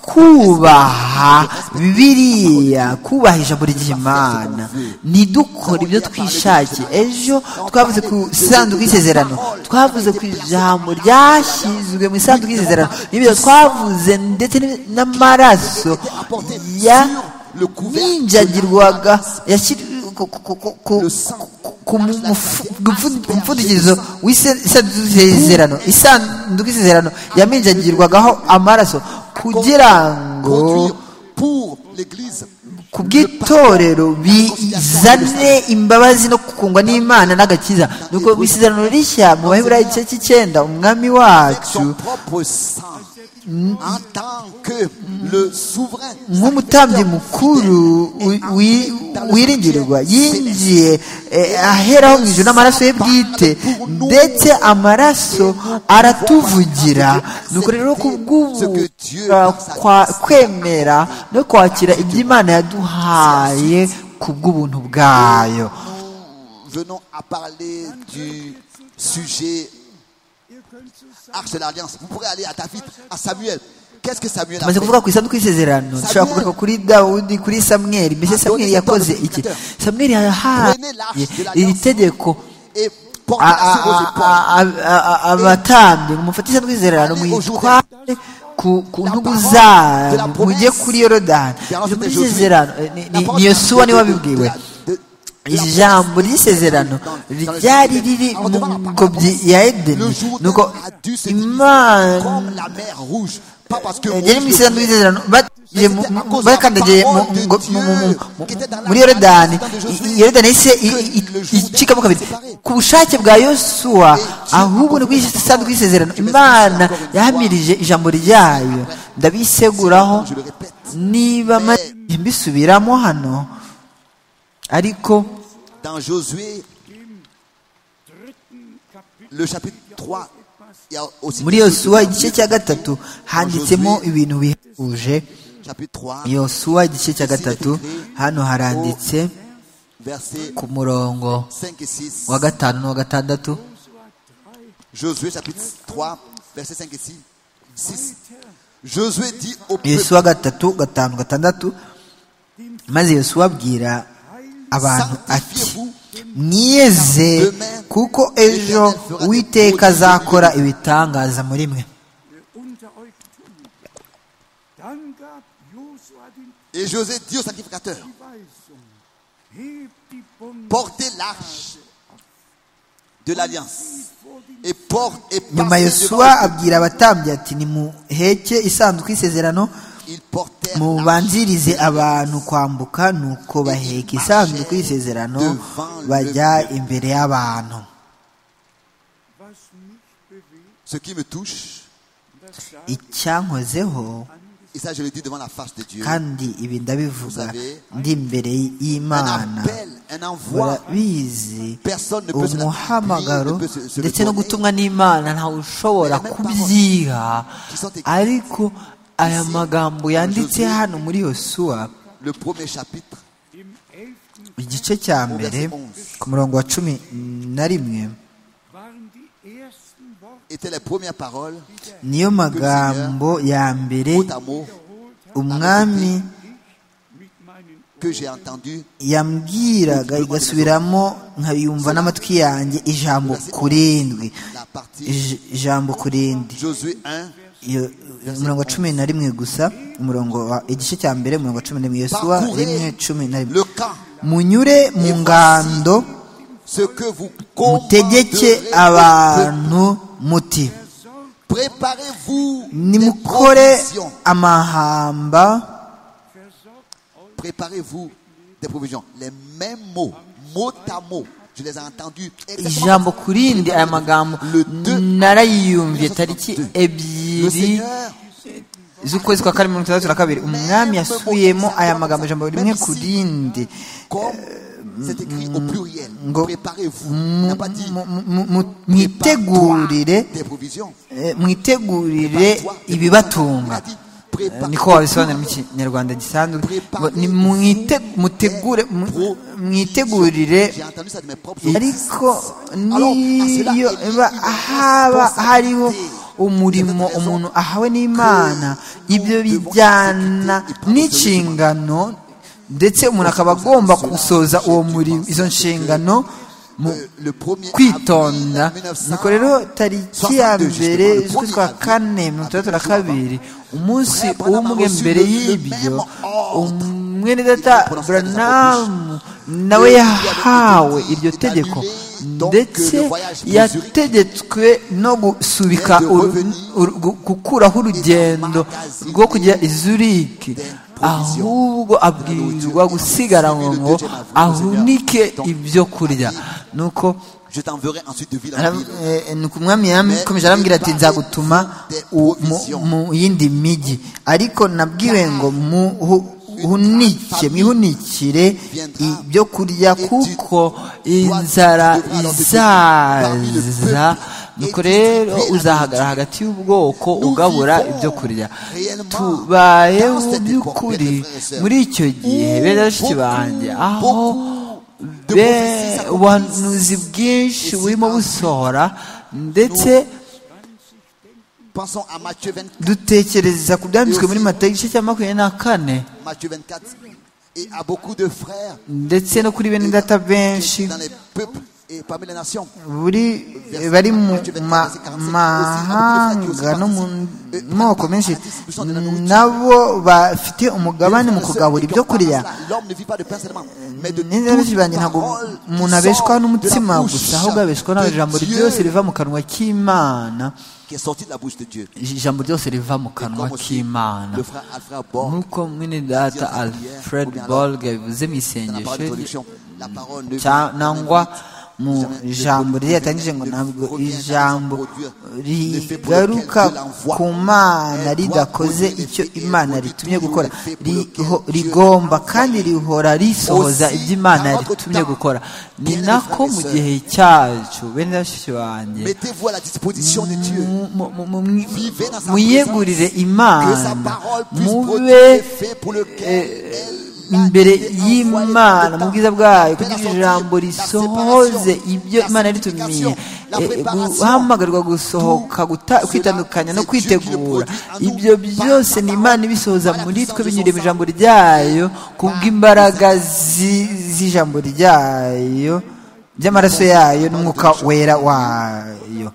kubaha bibiliya kubaha ijambo ry'imana ntidukore ibyo twishakiye ejo twavuze ku isanduku y'isezerano twavuze ku ijambo ryashyizwe mu isanduku y'isezerano n'ibyo twavuze ndetse n'ib- n'amaraso apporté ya sur le couvercle ninjagirwaga yashyir- ku- ku- ku- ku- ku mu- mufu- gupfu- ku mupfundikizo w'isezerano isanduku y'isezerano yaminjagirwagaho amaraso kugira ngo conduire pour l'Église. ku bw'itorero bizane imbabazi no gukungwa n'imana n'agakiza nuko mu isezerano rishya mu baheburayo igice cy'icyenda umwami avec son wacu propre sang en tant que le souverain nk'umutambyi mukuru wi- wi- wiringirwa yinjiye eh, aheraho mu ijuru n'amaraso ye bwite ndetse amaraso aratuvugira nuko rero ku bw'ubu ah, kwa- kwemera no kwakira ibyo imana yaduhaye ku bw'ubuntu bwayo venons à parler du sujet Arche de l'Alliance. Vous pourrez aller à David, à Samuel. Qu'est-ce que Samuel a maze kuvuga ku isanduku y'isezerano dushobora kugaruka kuri dawudi kuri samweri mbese samweri yakoze iki samweri yahaye iri tegeko fait Et porter a- à a- vos épaules. a- a- a- abatambyi ngo mufate isanduku y'isezerano muyitware ku ku ntugu zanyu mujye kuri yorodani Bien, Ijambo c'était Josué. ry'isezerano eh, ni- La ni- parole ni yosuwa de- niwe de- wabibwiwe de- de- ijambo ry'isezerano ryari riri mu ngobyi ya edeni Le jour nuko a dû se diviser imana comme la mer rouge. Pas parce que yari mu Moïse- isezerano ry'isezerano bagiye mu- mu- bakandagiye mu- ngo- mu- mu- mu- mu- muri yorodani I- i- yorodani yahise i- i- icikamo kabiri ku bushake bwa yosuwa ahubwo ni kuri iyi sanduku y'isezerano imana yahamirije ijambo ryayo ndabiseguraho Je le répète. niba maze igihe mbisubiramo hano ariko Dans Josué, le chapitre 3, il y a aussi muri yosuwa igice cya gatatu handitsemo ibintu bihebuje chapitre 3, yosuwa igice cya gatatu hano haranditse versets ku murongo 5 et 6. wa gatanu n'uwa gatandatu Josué chapitre 3, versets 5 et 6. 6. Josué dit au peuple, yosuwa gatatu gatanu gatandatu maze yosuwa abwira abantu ati mwiyeze kuko ejo uwiteka azakora ibitangaza muri mwe unter euch tun. Dann gab Josua den et Josué dit au sacrificateur, die Weisung, hebt die Bunde portez l'arche de l'alliance et porte et nyuma passez yosuwa devant eux. abwira abatambyi ati nimuheke isanduku y'isezerano Ils portèrent mubanzirize abantu kwambuka nuko baheka isanduku y'isezerano bajya imbere y'abantu Ce qui me touche, icyankozeho et ça je le dis devant la face de Dieu, kandi ibi ndabivuga savez, ndi imbere un y'imana appel, un envoi, urabizi personne ne peut se la- umuhamagaro rien ne peut se- se le ndetse no donner. gutumwa n'imana ntawe ushobora kubyiha ariko aya magambo yanditse hano muri yosuwa le premier chapitre, igice cya mbere ku murongo wa cumi na rimwe waren die ersten Worte étaient les premières paroles, niyo magambo ya mbere mot à mot, umwami mit meinen que j'ai entendu yambwiraga igasubiramo nkayumva n'amatwi yanjye ijambo kurindwi la partie Ij- ijambo kurindi Josué 1, Iyo- umurongo wa cumi na rimwe gusa umurongo wa igice cya mbere umurongo wa cumi na rimwe yesuwa rimwe parcourez cumi na rimwe le camp, munyure mu ngando ce que vous mutegeke commanderez au abantu muti peuple. Préparez-vous des nimukore provisions. amahamba Préparez-vous des provisions. Les mêmes mots, mot à mot. Je les ai entendus. exactement ijambo ku rindi aya magambo Le deux. narayiyumviye tariki Le ebyiri Seigneur, z'ukwezi kwa karindwi mirongo itandatu na kabiri umwami yasubiyemo aya magambo ijambo rimwe ku rindi comme c'est écrit au pluriel, ngo- préparez-vous. Il n'a Mu- pas dit mu- mu- mu- prépare-toi mwitegurire des provisions. eh, mwitegurire Prépare-toi des ibibatunga provisions. Il a Eh, dit, niko wabisobanura mu kinyarwanda gisanzwe ngo ni mwite- mutegure mu- mwitegurire J'ai entendu ça de mes propres ariko Alors, à cela niyo est iba liée une haba responsabilité. hariho C'est umurimo notre raison umuntu ahawe n'imana que ibyo nous devons bijyana exécuter et n'inshingano ndetse umuntu akaba agomba gusoza uwo murimo izo nshingano mu Euh, le premier kwitonda avril 1900, nuko rero tariki ya mbere z'ukwezi kwa kane mirongo itandatu na kabiri umunsi umwe mbere y'ibyo umwene data buranamu nawe yahawe iryo tegeko ndetse yategetswe no gusubika uru- uru- gu- gukuraho urugendo rwo kujya i zuriki ahubwo abwirwa gusigara ngo ahunike ibyo kurya nuko Je t'enverrai ensuite de ville en ara- ville. eh, nuko umwami yakomeje arambwira ati nzagutuma u- mu- mu yindi migi ariko nabwiwe ngo muhunike mwihunikire ibyo kurya kuko inzara izaza nuko rero uzahagarara hagati y'ubwoko ugabura ibyo kurya tubayeho by'ukuri muri icyo gihe bene bashiki banjye aho be ubuhanuzi bwinshi burimo busohora ndetse Pensons à Matthieu 24, dutekereza ku byanditswe muri mata igice cya makumyabiri na kane Matthieu 24 et à beaucoup de frères ndetse no kuri bene data benshi dans les peuples et parmi les nations. buri bari mu ma- mahanga no mu moko menshi nabo bafite umugabane mu kugabura ibyo kurya L'homme ne vit pas de pain seulement, mais de neza benshi toute banjye ntabwo parole qui umuntu abeshwa sort n'umutsima de la gusa ahubwo abeshwa bouche n'ijambo de ryose Dieu, riva mu kanwa k'imana qui est sorti de la bouche de Dieu. ijambo ryose riva mu kanwa Comme aussi k'imana le frère Alfred Borg, nk'uko mwene data alfred borg yabivuze mu dans la parole de isengesho traduction, la parole ne vit cya- jamais nangwa vite. mu Jamais- ijambo le rye yatangije ngo ne ntabwo revient jamais sans ijambo produire. Ne fait pour lequel rigaruka Dieu l'envoie. ku mana Elle doit ridakoze produire icyo l'effet et imana produit ritumye toujours gukora l'effet pour Riho- lequel Dieu rigomba l'envoie. kandi rihora risohoza Aussi, ibyo imana dans notre ritumye temps, gukora ni bien-aimés nako frères et mu sœurs, gihe cyacu bene bashiki banjye Mettez-vous à la disposition de Dieu. mu- mu- mu- mu- mu- Vivez dans sa muyegurire Que sa imana parole puisse produire mube l'effet pour lequel eh, elle a imbere été envoyée dans le y'imana temps. mu bwiza bwayo Faire kugira sortir ijambo la risohoze séparation, ibyo la imana sanctification, ritumiye la Eh, préparation, guhamagarwa gusohoka guta- cela, kwitandukanya no c'est Dieu qui le kwitegura produit en nous ibyo par byose sa ni parole, imana ibisohoza par la muri twe puissance de binyuriye mu son ijambo sang. ryayo kubw'imbaraga zi- z'ijambo ryayo by'amaraso yayo n'umwuka wera wayo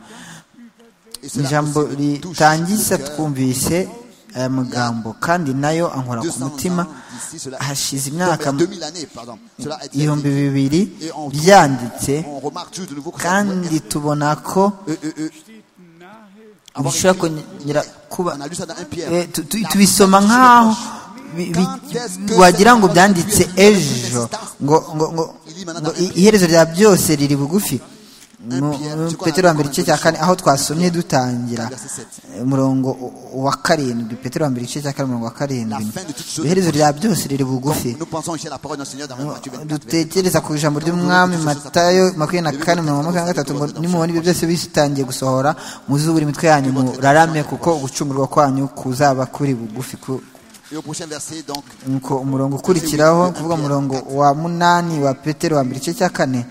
Et cela ijambo aussi nous touche ritangiza le cœur. twumvise aya magambo kandi nayo ankora ku 200 ans mutima d'ici, cela- hashize Non, imyaka mais 2000 années, pardon. Cela a été ibihumbi dit. bibiri Et on- byanditse On remarque juste de nouveau que ça pourrait kandi tubona ko être- euh, euh, euh, avoir bishobora écrit- kongera kuba On a lu ça dans un Pierre. eh, tu- tu- tubisoma nk'aho bi- bi- wagira ngo byanditse ejo ngo ngo ngo ngo i- iherezo rya byose riri bugufi un Pierre, c'est quoi, petero wa mbere igice cya kane aho twasomye un dutangira verset sept. umurongo wa karindwi petero wa mbere igice cya kane umurongo wa karindwi iherezo rya byose riri bugufi Nous pensons ici à la parole de notre Seigneur dans Matthieu 24. dutekereza ku ijambo ry'umwami matayo makumyabiri na kane mirongo makumyabiri na gatatu ngo nimubona ibyo byose bitangiye gusohora muzubura imitwe yanyu murarame kuko ugucungurwa kwanyu kuzaba kuri bugufi ku- Et au prochain verset, donc, nuko umurongo ukurikiraho ni ukuvuga umurongo wa munani wa petero wa mbere igice cya kane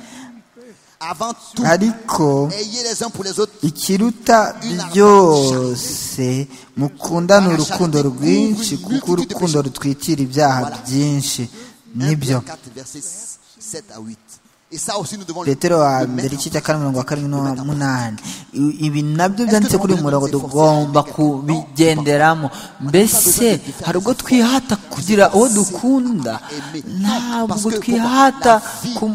avant tout, ariko ayez les uns pour les autres ikiruta byose mukundane urukundo rwinshi kuko urukundo rutwikira ibyaha byinshi 1 nibyo Pierre 4, versets 7 à 8. Et ça aussi, nous devons petero wa le mbere mettre igice en- cya kane mirongo wa karindwi n'umunani ibi nabyo byanditse kuri uyu murongo tugomba kubigenderamo mbese hari ubwo twihata kugira uwo dukunda ntabwo twihata ku-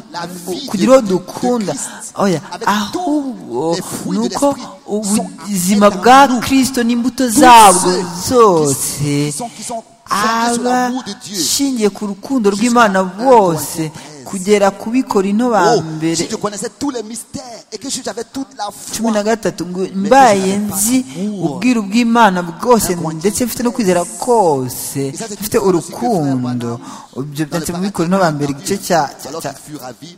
kugira uwo dukunda oya ahubwo ni uko ubuzima bwa kirisito n'imbuto zabwo zose aba ashingiye ku rukundo rw'imana bose kugera ku bikorino ba Oh, mbere si je connaissais tous les mystères et que si j'avais toute la foi, cumi na gatatu ngo mbaye nzi ubwiru bw'imana bwose ndetse mfite no kwizera kose mfite urukundo ibyo byanditse mu bikorino ba mbere igice cya cya- alors cya- qu'il fut ravi,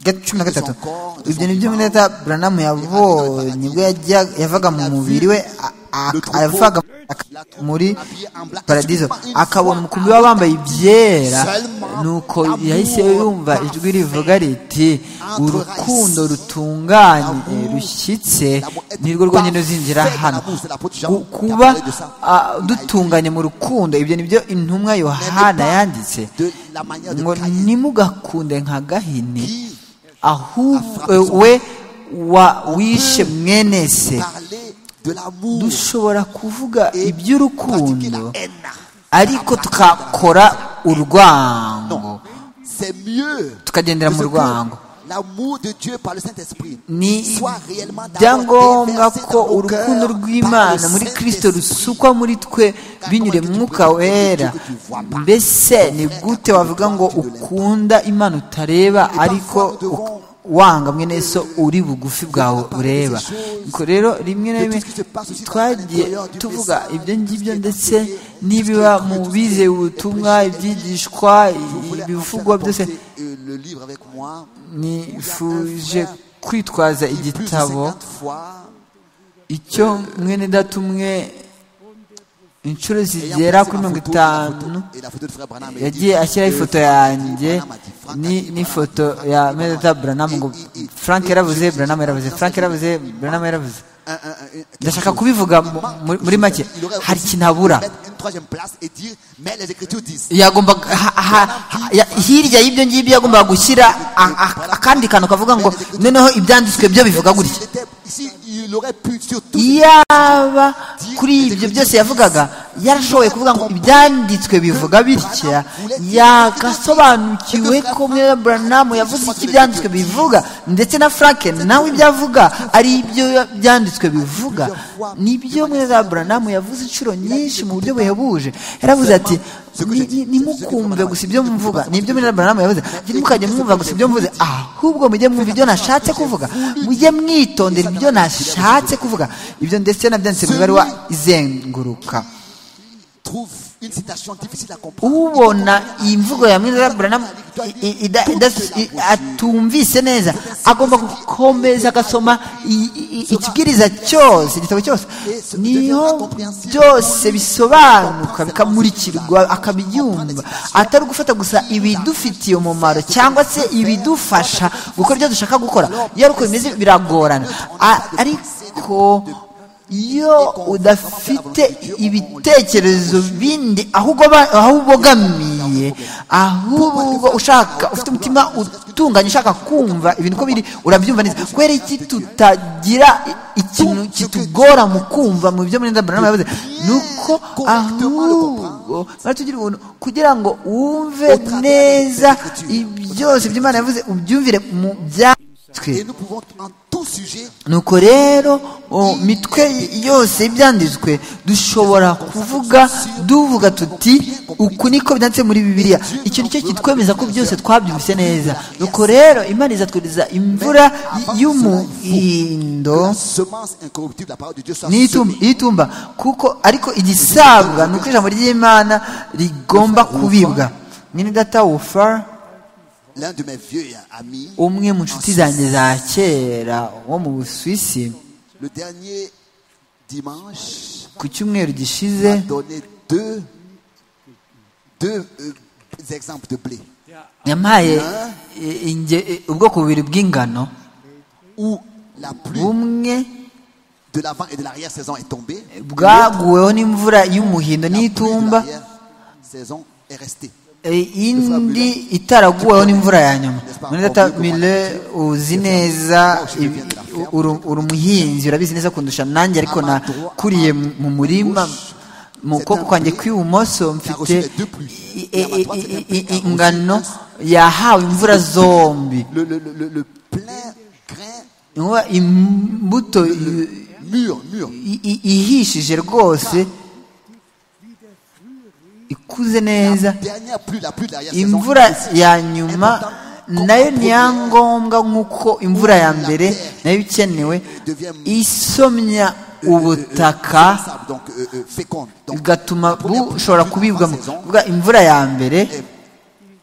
ga- cumi na gatatu ibyo ni byo minota buranamu yabonye ubwo yajya- yavaga mu mubiri we a- a- yavaga muri paradizo akabona umukumbi we wambaye ibyera nuko yahise yumva ijwi rivuga riti urukundo rutunganye rushyitse nirwo rwonyine ruzinjira hano Gu- kuba ah, dutunganye mu rukundo ibyo ni byo intumwa yohana yanditse de la manière de ngo Caïn. nimugakunde nka gahini ahubwo we wa wishe mwene se Parler de l'amour, dushobora kuvuga pratiquer iby'urukundo la haine. ariko tukakora urwango C'est mieux tukagendera de mu ce rwango que l'amour de Dieu par le Saint-Esprit ni soit réellement d'abord ibyangombwa déversé ko dans nos cœurs urukundo par le rw'imana muri Saint-Esprit. kirisito rusukwa muri twe binyure mu mwuka wera mbese ni gute wavuga ngo ukunda imana utareba ariko uk- wanga mwene so uri bugufi bwawe ureba nuko rero rimwe na rimwe twagiye tuvuga ibyo ngibyo ndetse n'ibiba mu bizeye ubutumwa ibyigishwa voulais ibivugwa enfin byose apporter, euh, le livre avec moi. nifuje kwitwaza Et plus de igitabo 50 fois, icyo mwene data umwe inshuro ayant zigera placé kuri ma mirongo photo, itanu la photo- et la photo de frère Branham, il dit, yagiye ashyiraho euh, ifoto Franck yanjye Branham a dit, Franck a ni- dit, n'ifoto Branham, ya Franck a dit, mene data buranamu ngo Et- et- et- frank yaravuze et- et- buranamu yaravuze et- frank et- yaravuze et- buranamu yaravuze un- un- un- un- ndashaka kubivuga mu- muri- muri make Il aurait hari aussi ikintu habura pu mettre une troisième place et dire, mais les Écritures disent. yagomba ha- ha- ha- ya- hirya y'ibyo ngibyo yagombaga gushyira a- a- akandi kantu kavuga ngo noneho ibyanditswe byo bivuga gutya S'il était- Ici, il aurait pu surtout yaba kuri ibyo byose yavugaga yarashoboye kuvuga ngo ibyanditswe bivuga bitya yagasobanukiwe ko mwene buranamu yavuze icyo ibyanditswe bivuga ndetse na frank nawe ibyo avuga ari ibyo byanditswe bivuga nibyo mwene buranamu yavuze inshuro nyinshi mu buryo buhebuje yaravuze ati "Ni- ni- nimukumve gusa ibyo mvuga nibyo mwene buranamu yavuze ati, ntimukajye mwumva gusa ibyo mvuze ahubwo mujye mwumva ibyo nashatse kuvuga mujye mwitondera ibyo nashatse kuvuga ibyo ndetse nabyanditse mu ibaruwa izenguruka trouve une citation difficile à comprendre. ubona iyi mvugo ya mwiza buranamu i- i- ida- ida- i- atumvise neza agomba gukomeza agasoma i- i- ikibwiriza cyose igitabo cyose niho byose bisobanuka bikamurikirwa akabyumva atari gufata gusa ibidufitiye umumaro cyangwa se ibidufasha gukora ibyo dushaka gukora iyo ari uko bimeze biragorana A- ariko iyo udafite ibitekerezo bindi ahubwo ba- aho ubogamiye ahubwo ushaka ufite umutima utunganye ushaka kumva ibintu uko biri urabyumva neza kubera iki tutagira i- ikintu kitugora mu kumva mu byo muri ndabarama yavuze ni uko ahubwo twari tugira ubuntu kugira ngo wumve neza ibyose by'imana yavuze ubyumvire mu byatwe Et nous pouvons en toute nuko rero mu mitwe yose ibyanditswe dushobora kuvuga duvuga tuti uku niko byanditse muri bibiliya icyo ni cyo kitwemeza ko byose twabyumvise neza nuko rero imana izatwiriza imvura y'umuhindo n'itumba kuko ariko igisabwa ni uko ijambo ry'imana rigomba kubibwa mwene data wufara l'un de mes vieux amis umwe mu nshuti zanjye za kera wo mu busuwisi le dernier dimanche ku cyumweru gishize m'a donné deux deux euh, exemples de blé yampaye eh, inge- eh, ubwoko bubiri bw'ingano où la pluie bumwe de l'avant et de l'arrière saison est tombée bwaguweho n'imvura y'umuhindo la pluie de n'itumba l'arrière saison est restée eh, indi itaraguweho n'imvura ya nyuma mwene data mile uzi neza ibi- u- uru- uri umuhinzi urabizi neza kundusha nanjye ariko nakuriye mu- mu murima mu kuboko kwanjye kw'ibumoso mfite i- i- i- i- i- i- ingano yahawe imvura zombi le, le, le, le, le plein grain Inkuba imbuto i- mûr mûr i- i- ihishije rwose ikuze neza dernière pluie la pluie de l'arrière saison imvura ya nyuma nayo ni ya ngombwa nk'uko imvura ya mbere nayo ikenewe isomya ubutaka donc euh, euh, féconde donc igatuma la première pluie bushobora de la kubibwamo saison Kuvuga imvura ya mbere est-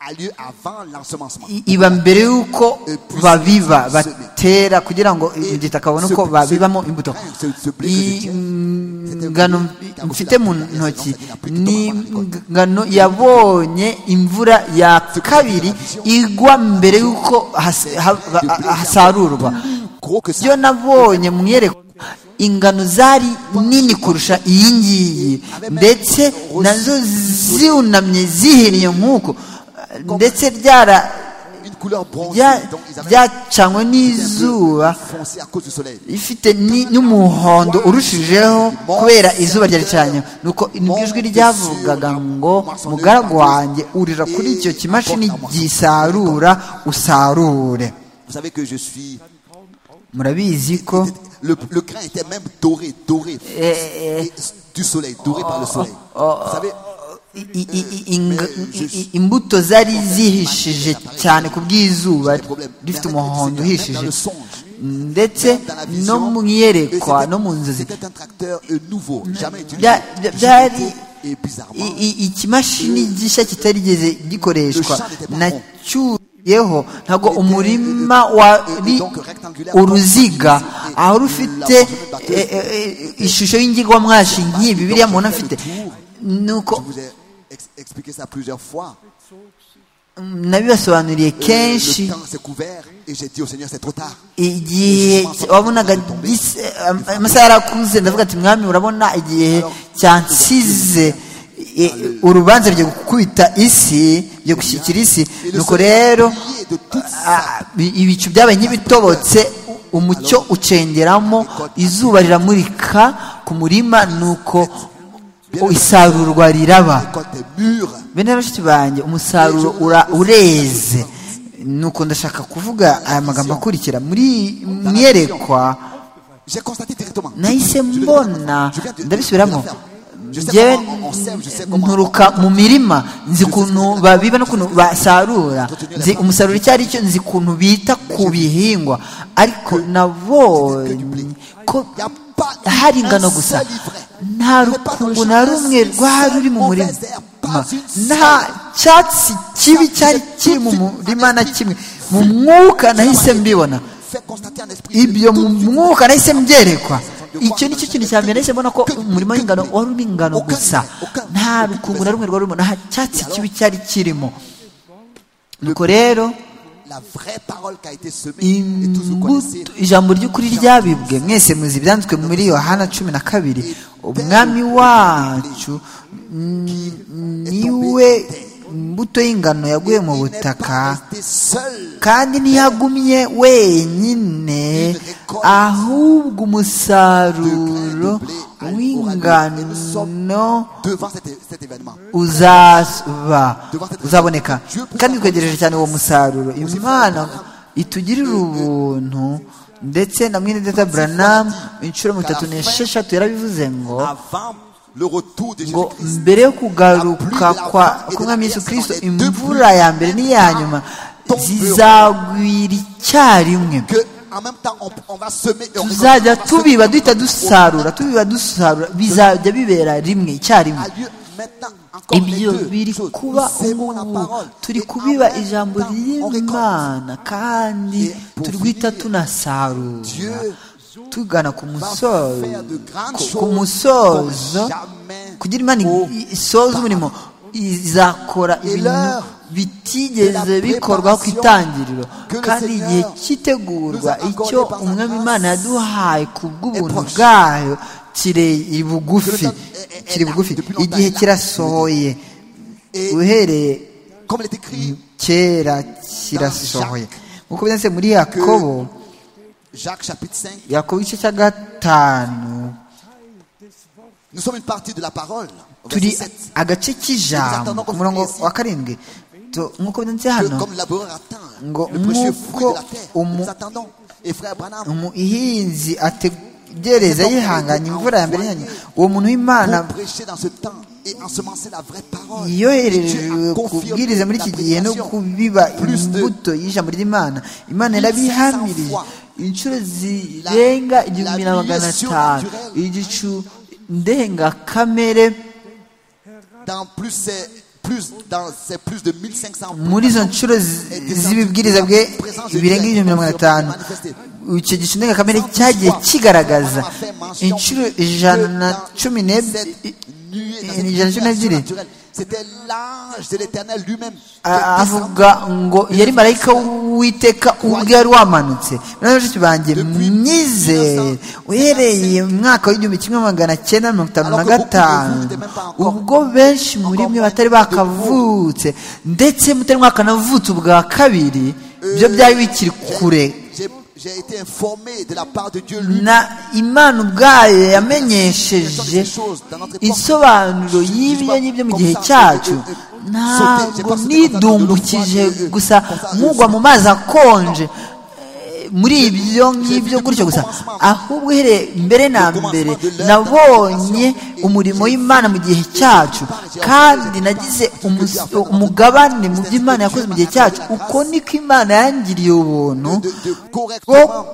a lieu avant l'ensemencement i- iba mbere y'uko babiba batera kugira ngo igitaka babone uko babibamo imbuto ingano mfite mu ntoki ni ingano yabonye imvura ya kabiri igwa mbere y'uko has- haba- hasarurwa gros que ça byo nabonye mu iyerekwa ingano zari nini kurusha iyi ngiyi ndetse nazo ziwunamye zihiriye nk'uko ndetse ryara une couleur bronzée rya- donc ils avaient ryacanywe un n'izuba peu foncé à cause du soleil ifite ni- n'umuhondo urushijeho kubera izuba ryari cyane nuko ijwi ryavugaga ngo mugaragu wanjye urira kuri icyo kimashini gisarura usarure vous savez que je suis murabizi ko le, le grain était même doré doré eh, Et du soleil doré par le soleil vous savez i- i- i- ing- i- i- imbuto zari zihishije cyane ku bw'izuba rifite umuhondo uhishije ndetse no mu iyerekwa no mu nzozi c'était un tracteur euh, nouveau jamais utilisé Bya- bya- byari et bizarrement i- i- ikimashini gishya kitarigeze gikoreshwa nacyuyeho ntabwo umurima wari uruziga aho rufite eh, eh, eh, ishusho y'ingirwamwashi nk'iyi bibiliya muntu afite nuko je vous ai ex- expliqué ça plusieurs fois mm, nabibasobanuriye le kenshi temps s'est couvert et j'ai dit au Seigneur c'est trop tard igihe wabonaga gise- am- amasaha yarakuze ndavuga ati mwami urabona igihe cyansize i- urubanza ryo gukubita isi ryo gushyikira isi Et le nuko soleil rero a brillé de toute sa ah, i- ibicu byabaye nk'ibitobotse u- umucyo ucengeramo izuba riramurika ku murima nuko isarurwa riraba quand t'es mûr bene bashiki banjye umusaruro ura- ureze nuko ndashaka kuvuga aya magambo akurikira muri mu iyerekwa j'ai constaté directement nahise mbona Je viens de- ndabisubiramo Je sais njyewe comment on- on sème, je sais comment nturuka on- mu mirima nzi ukuntu babiba n'ukuntu basarura nzi umusaruro icyo ari cyo nzi ukuntu bita ku bihingwa ariko nabonye ko y a pas hari ingano gusa nta rukungu na rumwe rwari ruri mu murima nta cyatsi kibi cyari kiri mu murima na kimwe mu mwuka nahise mbibona fait constater en esprit ibyo mu mwuka nahise mbyerekwa icyo ni cyo kintu cya mbere nahise mbona ko umurimo w'ingano wari urimo ingano gusa nta rukungu na rumwe rwari rurimo nta cyatsi kibi cyari kirimo nuko rero la vraie parole qui a été semée et tous vous connaissez imbuto ijambo ry'ukuri ryabibwe mwese muzi ibyanditswe muri yohana cumi na kabiri umwami wacu mm, niwe imbuto y'ingano yaguye mu Il n'est butaka pas resté seul kandi ntiyagumye wenyine ahubwo umusaruro w'ingano devant cet, cet événement uzaba uzaboneka kandi twegereje cyane uwo musaruro imana itugirira ubuntu ndetse na mwene data buranamu inshuro mirongo itatu n'esheshatu yarabivuze ngo avant le retour de ngo Jésus-Christ. mbere yo kugaruka kwa k'umwami yesu kirisito imvura ya mbere n'iya nyuma zizagwira icyarimwe Que en même temps, on, on va semer et on tuzajya récolte. On va tubiba semer. duhita dusarura tubiba dusarura bizajya bibera rimwe icyarimwe A lieu maintenant encore les ibyo deux biri choses. kuba Nous semons la ubu parole. turi Et kubiba en même ijambo temps, on récolte. ry'imana kandi Et pour turi guhita finir, tunasarura Dieu tugana ku va musozo faire de grandes Ku- ku choses musozo comme jamais kugira imana i- isoze umurimo izakora ibintu l'heure bitigeze de la bikorwaho ku préparation itangiriro que le kandi Seigneur igihe cyitegurwa nous a accordé icyo par sa umwami grâce imana yaduhaye ku bw'ubuntu proche. bwayo kiri bugufi Que le temps est- est- est kiri là bugufi depuis longtemps, igihe est là. kirasohoye Et uhereye comme il est écrit, kera kirasohoye nk'uko byanditse muri yakobo Jacques chapitre 5, yakobo igice cya gatanu nous sommes une partie de la parole. Au turi verset 7. agace k'ijambo ku murongo wa karindwi Tu- nk'uko byanditse Que hano comme le laboureur attend Ngo le précieux fruit de la muko terre, umu- nous attendons. Et frère Branham, umuhinzi ategereza yihanganye imvura ya mbere yanyu uwo muntu w'imana pour prêcher dans ce temps et ensemencer la vraie parole. Et Dieu yoherejwe a confirmé kubwiriza muri la iki gihe no prédication. kubiba Plus de- imbuto y'ijambo ry'imana imana yarabihamirije inshuro zirenga igihumbi na magana atanu igicu ndengakamere Dans plus, c'est plus, dans, c'est plus de 1500 muri izo nshuro zi- z'ibibwiriza bwe birenga ibihumbi magana atanu icyo gicu ndengakamere cyagiye kigaragaza inshuro ijana na cumi n'ebyiri ijana na cumi n'ebyiri C'était l'ange de l'éternel lui-même. qui A- est descendu. avuga ngo yari marayika w'uwiteka ubwe yari wamanutse noneho bashiki banjye myizere uhereye mu mwaka w'igihumbi kimwe magana cyenda mirongo itanu na gatanu ubwo benshi muri mwe batari bakavutse ndetse mutari mwakanavutse ubwa kabiri ibyo byari bikiri kure J'ai- J'ai été informé de la part de Dieu lui-même. na imana ubwayo yamenyesheje isobanuro y'ibyo n'ibyo mu gihe cyacu ntabwo nidumbukije gusa nkugwa mu mazi akonje eh, muri ibyo ngibyo gutyo gusa ahubwo uhereye mbere na mbere nabonye umurimo w'imana mu gihe cyacu kandi nagize umus- umugabane mu byo imana yakoze mu gihe cyacu uko niko imana yangiriye ubuntu de, de correctement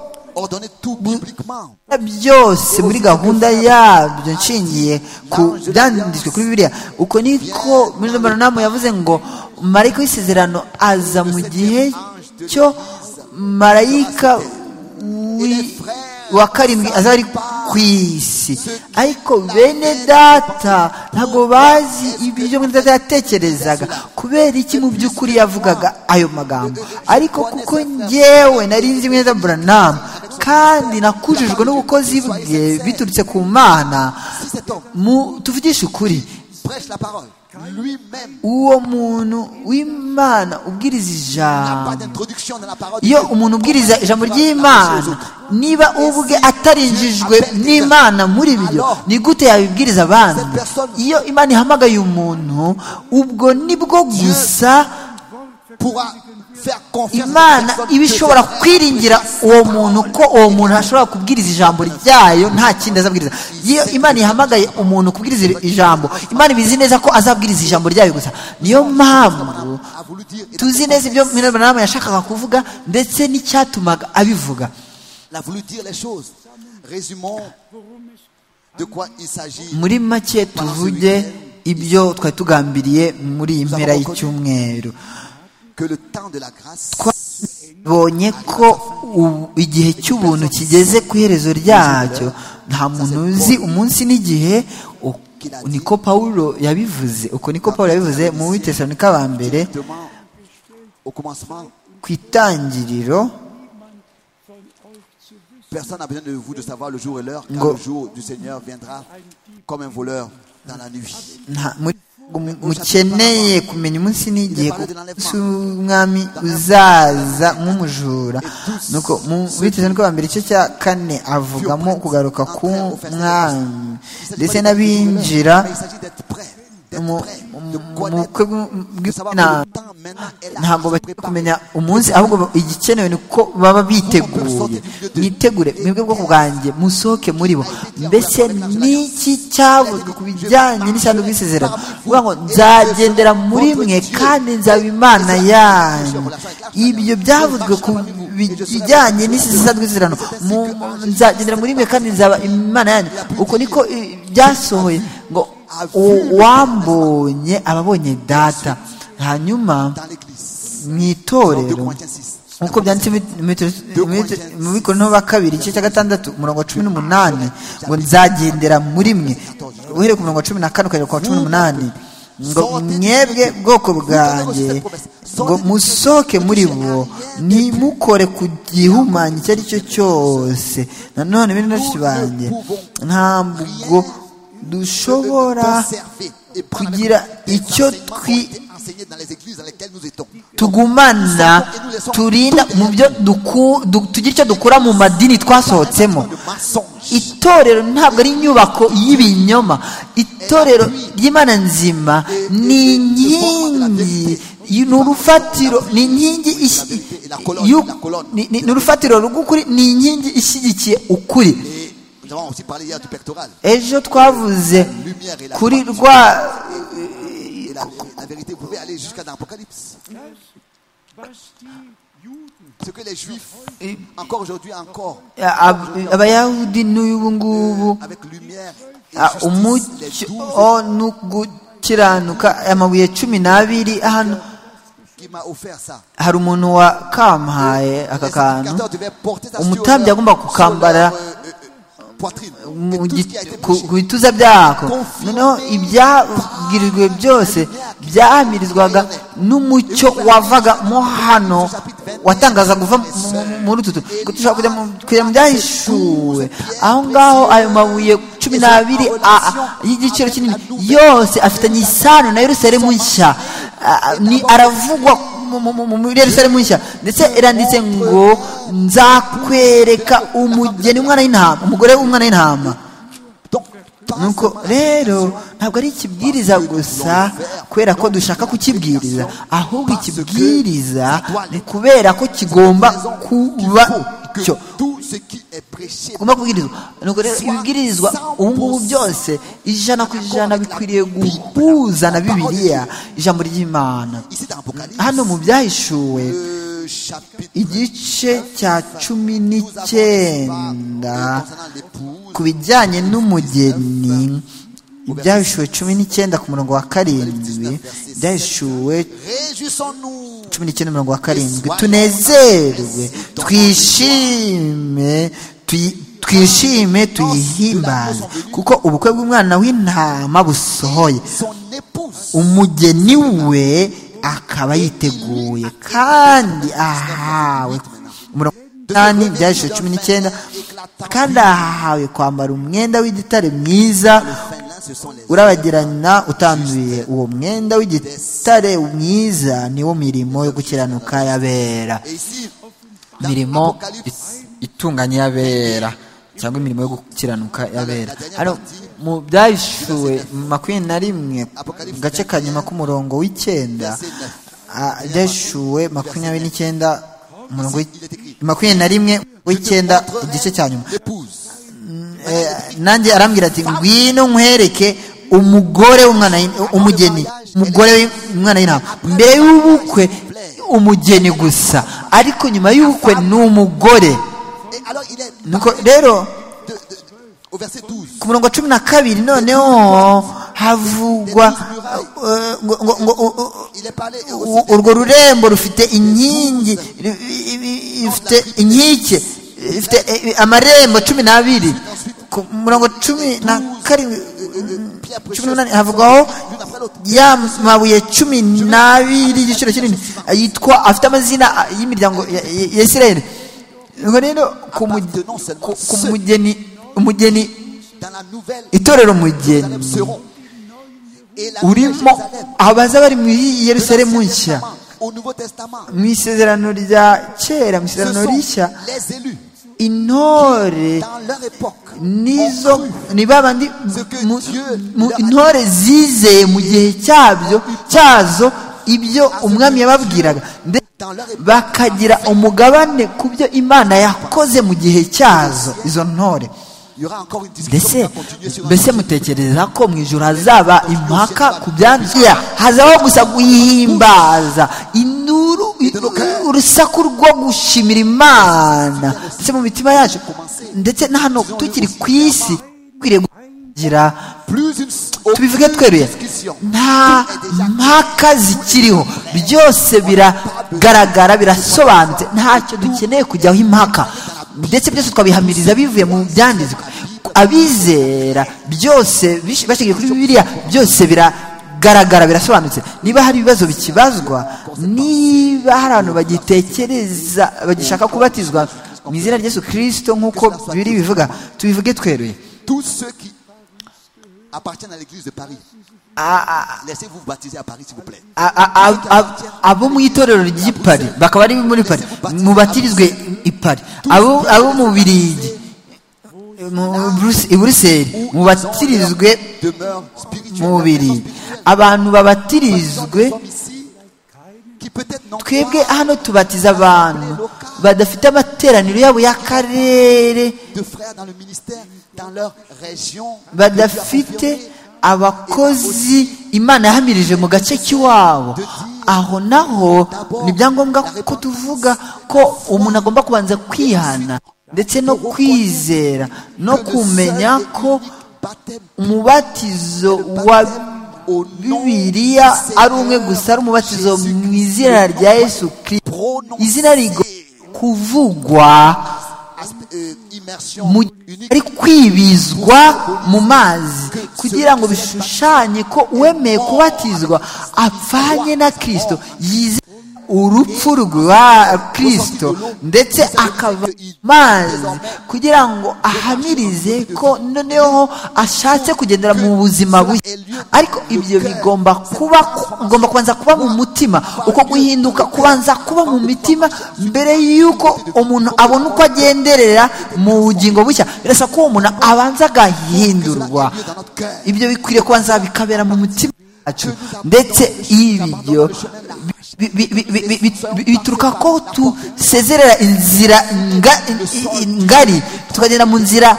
ordonner tout bibliquement. byose muri gahunda yabyo nshingiye ku byanditswe kuri bibiliya uko niko muri muranamu yavuze ngo marayika w'isezerano aza mu gihe cyo marayika w'i- wa karindwi aza ari ku isi ariko bene data ntabwo bazi ibyo bene data yatekerezaga kubera iki mu by'ukuri yavugaga ayo magambo ariko kuko ngewe nari nzi bene data buranamu kandi nakujijwe n'ubukozi bwe biturutse ku mana Si cet homme mu- tuvugishe ukuri prêche la parole lui-même uwo muntu w'imana ubwiriza n'a ijambo pas d'introduction dans la parole de iyo Dieu. umuntu ubwiriza ijambo ry'imana niba ubwe atarinjijwe n'imana muri byo ni gute yabibwiriza abandi iyo imana ihamagaye umuntu ubwo ni bwo gusa pourra faire confiance imana à cette personne iba que ishobora cette kwiringira personne uwo sa muntu parole. ko uwo muntu ashobora kubwiriza ijambo ryayo nta kindi azabwiriza iyo imana ihamagaye umuntu kubwiriza ijambo imana ibizi neza ko azabwiriza ijambo ryayo gusa niyo mpamvu a voulu dire et tuzi neza ibyo mwirabura yashakaga kuvuga ndetse n'icyatumaga abivuga il a voulu dire les choses résumons de quoi il s'agit muri make tuvuge ibyo twari tugambiriye muri iyi mpera y'icyumweru que le temps de la grâce twabonye ko u- igihe cy'ubuntu kigeze ku iherezo ryacyo nta muntu uzi umunsi n'igihe o- niko pawulo yabivuze uko niko pawulo yabivuze mu witesanika wa mbere justement au commencement ku itangiriro personne n'a besoin de vous de savoir le jour et l'heure car Ngo- le jour du Seigneur viendra comme un voleur dans la nuit nta muri- mu- mukeneye kumenya umunsi n'igihe ko si umwami uzaza nk'umujura nuko mu biteze nuko bambere igice cya kane avugamo kugaruka ku mwami ndetse n'abinjira Mais il s'agit d'être prêt d'être mu prêt, mu mu bukwe bw'inama ntabwo bagiye kumenya umunsi ahubwo igikenewe ni uko baba biteguye mwitegure mwebwe bwoko bwanjye musohoke muri bo mbese n'iki cyavuzwe ku bijyanye n'isanduku y'isezerano uvuga ngo nzagendera muri mwe kandi nzaba imana yanyu ibyo byavuzwe ku bijyanye n'isanduku y'isezerano nzagendera muri mwe kandi nzaba imana yanyu uko niko byasohoye ngo uwambonye ababonye data hanyuma mu itorero nk'uko byanditse mu bikorano ba kabiri igice cya gatandatu umurongo wa cumi n'umunani ngo nzagendera muri mwe uhereye ku murongo wa cumi na kane ukagera ku wa cumi n'umunani ngo mwebwe bwoko bwanjye ngo musohoke muri bo ntimukore ku gihumanya icyo ari cyo cyose nanone bene benshi banjye ntabwo dushobora kugira icyo twi tugumana turinda mu byo tugira icyo dukora mu madini twasohotsemo itorero ntabwo ari inyubako y'ibinyoma itorero ry'imana nzima ni inkingi ni urufatiro ni inkingi ni urufatiro rw'ukuri ni inkingi ishyigikiye ukuri ejo twavuze kuri rwa abayahudi n'ubu ngubu umucyo no gukiranuka amabuye cumi n'abiri hano hari umuntu wakampaye aka kantu umutambyi agomba kukambara ku bituza byako noneho ibyabwirijwe byose byahamirizwaga n'umucyo wavaga mo hano watangaza guva muri utu dushobora kujya mu byahishuwe aho ngaho ayo mabuye cumi n'abiri y'igiciro kinini yose afitanye isano na Yerusalemu nshya aravugwa muri Yerusalemu nshya ndetse iranditse ngo nzakwereka umugeni umwana w'intama umugore w'umwana w'intama nuko rero ntabwo ari ikibwiriza gusa kubera ko dushaka kukibwiriza ahubwo ikibwiriza ni kubera ko kigomba kuba cyo ugomba kubwirizwa nuko rero ibibwirizwa ubu ngubu byose ijana ku ijana bikwiriye guhuza na bibiliya ijambo ry'imana hano mu byahishuwe igice cya cumi n'icyenda ku bijyanye n'umugeni ibyahishuwe cumi n'icyenda ku murongo wa karindwi ibyahishuwe cumi n'icyenda umurongo wa karindwi tunezerwe twishime twishime tuyihimbaze kuko ubukwe bw'umwana w'intama busohoye umugeni we akaba yiteguye kandi ahawe umunani byahishije cumi n'icyenda kandi ahawe kwambara umwenda w'igitare mwiza urabagirana utanduye uwo mwenda w'igitare mwiza niwo mirimo yo gukiranuka yabera mirimo itunganye yabera cyangwa imirimo yo gukiranuka yabera hano mu byahishuwe makumyabiri na rimwe mu gace ka nyuma k'umurongo w'icyenda byahishuwe makumyabiri n'icyenda makumyabiri na rimwe w'icyenda igice cya nyuma nanjye arambwira ati ngwino nkwereke umugore w'umwana umugeni umugore w'umwana w'intama mbere y'ubukwe umugeni gusa ariko nyuma y'ubukwe ni umugore nuko rero ku murongo cumi na kabiri noneho havugwa urwo rurembo rufite inkingi ifite inkike ifite amarembo cumi n'abiri ku murongo cumi na karindwi cumi n'umunani havugwaho ya mabuye cumi n'abiri y'igiciro kinini yitwa afite amazina y'imiryango ya isirayeli ngo rero ku mugeni umugeni itorero umugeni urimo abaza bari mu yerusalemu nshya mu isezerano rya kera mu isezerano rishya intore nizo ni ba bandi mu- mu- intore zizeye mu gihe cyabyo cyazo ibyo umwami yababwiraga ndetse bakagira umugabane ku byo imana yakoze mu gihe cyazo izo ntore mbese mbese mutekereza ko mu ijoro hazaba impaka ku byanditswe hazaho gusa guhimbaza induru urusaku rwo gushimira imana ndetse mu mitima yacu ndetse na hano tukiri ku isi twiriye kugira tubivuge tweruye nta mpaka zikiriho byose biragaragara birasobanutse ntacyo dukeneye kujyaho impaka ndetse byose twabihamiriza bivuye mu byanditswe abizera byose bish- bashingiye kuri bibiliya byose biragaragara birasobanutse niba hari ibibazo bikibazwa niba hari abantu bagitekereza bagishaka kubatizwa mu izina rya yesu kirisito nk'uko bibiri bivuga tubivuge tweruye Tous ceux qui appartiennent à l'église de Paris, A- a- laissez-vous vous baptiser à Paris, s'il vous plaît. a- a- a- abo mu itorero ry'ipari bakaba ari muri pari mubatirizwe i Pari. abo abo mu birigi mu Brus- i buruseli mubatirizwe Demeure spirituelle. mu birigi spirituelle. abantu Nous babatirizwe sommes ici qui peut-être n'ont twebwe pas hano tubatiza abantu badafite amateraniro yabo y'akarere de frères dans le ministère, dans leur région. badafite abakozi imana yahamirije mu gace k'iwabo aho naho ni ibyangombwa ko tuvuga ko umuntu agomba kubanza kwihana ndetse no kwizera no kumenya ko umubatizo wa bibiliya ari umwe gusa ari umubatizo mu izina rya yesu kirisito izina rigomba kuvugwa immersion mu unique ari kwibizwa mu mazi kugira ngo bishushanye ko uwemeye kubatizwa apfanye na kirisito yize urupfu rwa kirisito ndetse akava mu mazi kugira ngo ahamirize ko noneho ashatse kugendera mu buzima bushya ariko ibyo bigomba kuba ugomba kubanza kuba mu mutima uko guhinduka kubanza kuba mu mitima mbere y'uko umuntu abona uko agenderera mu bugingo bushya birasa ko uwo muntu abanza agahindurwa ibyo bikwiriye kubanza bikabera mu mutima wacu ndetse ibyo bi- bi- bi- bi- bi- bi- bituruka ko tusezerera inzira nga- i- i- ngari tukagenda mu nzira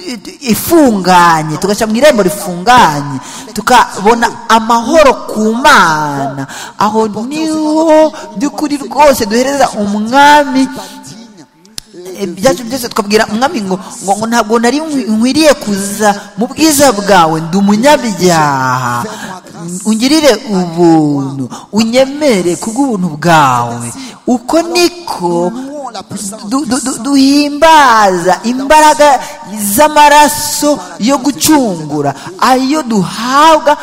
i- i- ifunganye tugaca mu irembo rifunganye tukabona amahoro ku mana aho niho by'ukuri rwose duhereza umwami digne. Eh, ibyacu byose tukabwira umwami ngo ngo ngo ntabwo nari nkwi- nkwiriye kuza mu bwiza bwawe ndi umunyabyaha ungirire ubuntu unyemere kubw'ubuntu bwawe uko niko Louons la puissance du- du- du- duhimbaza imbaraga z'amaraso yo gucungura ayo duhabwa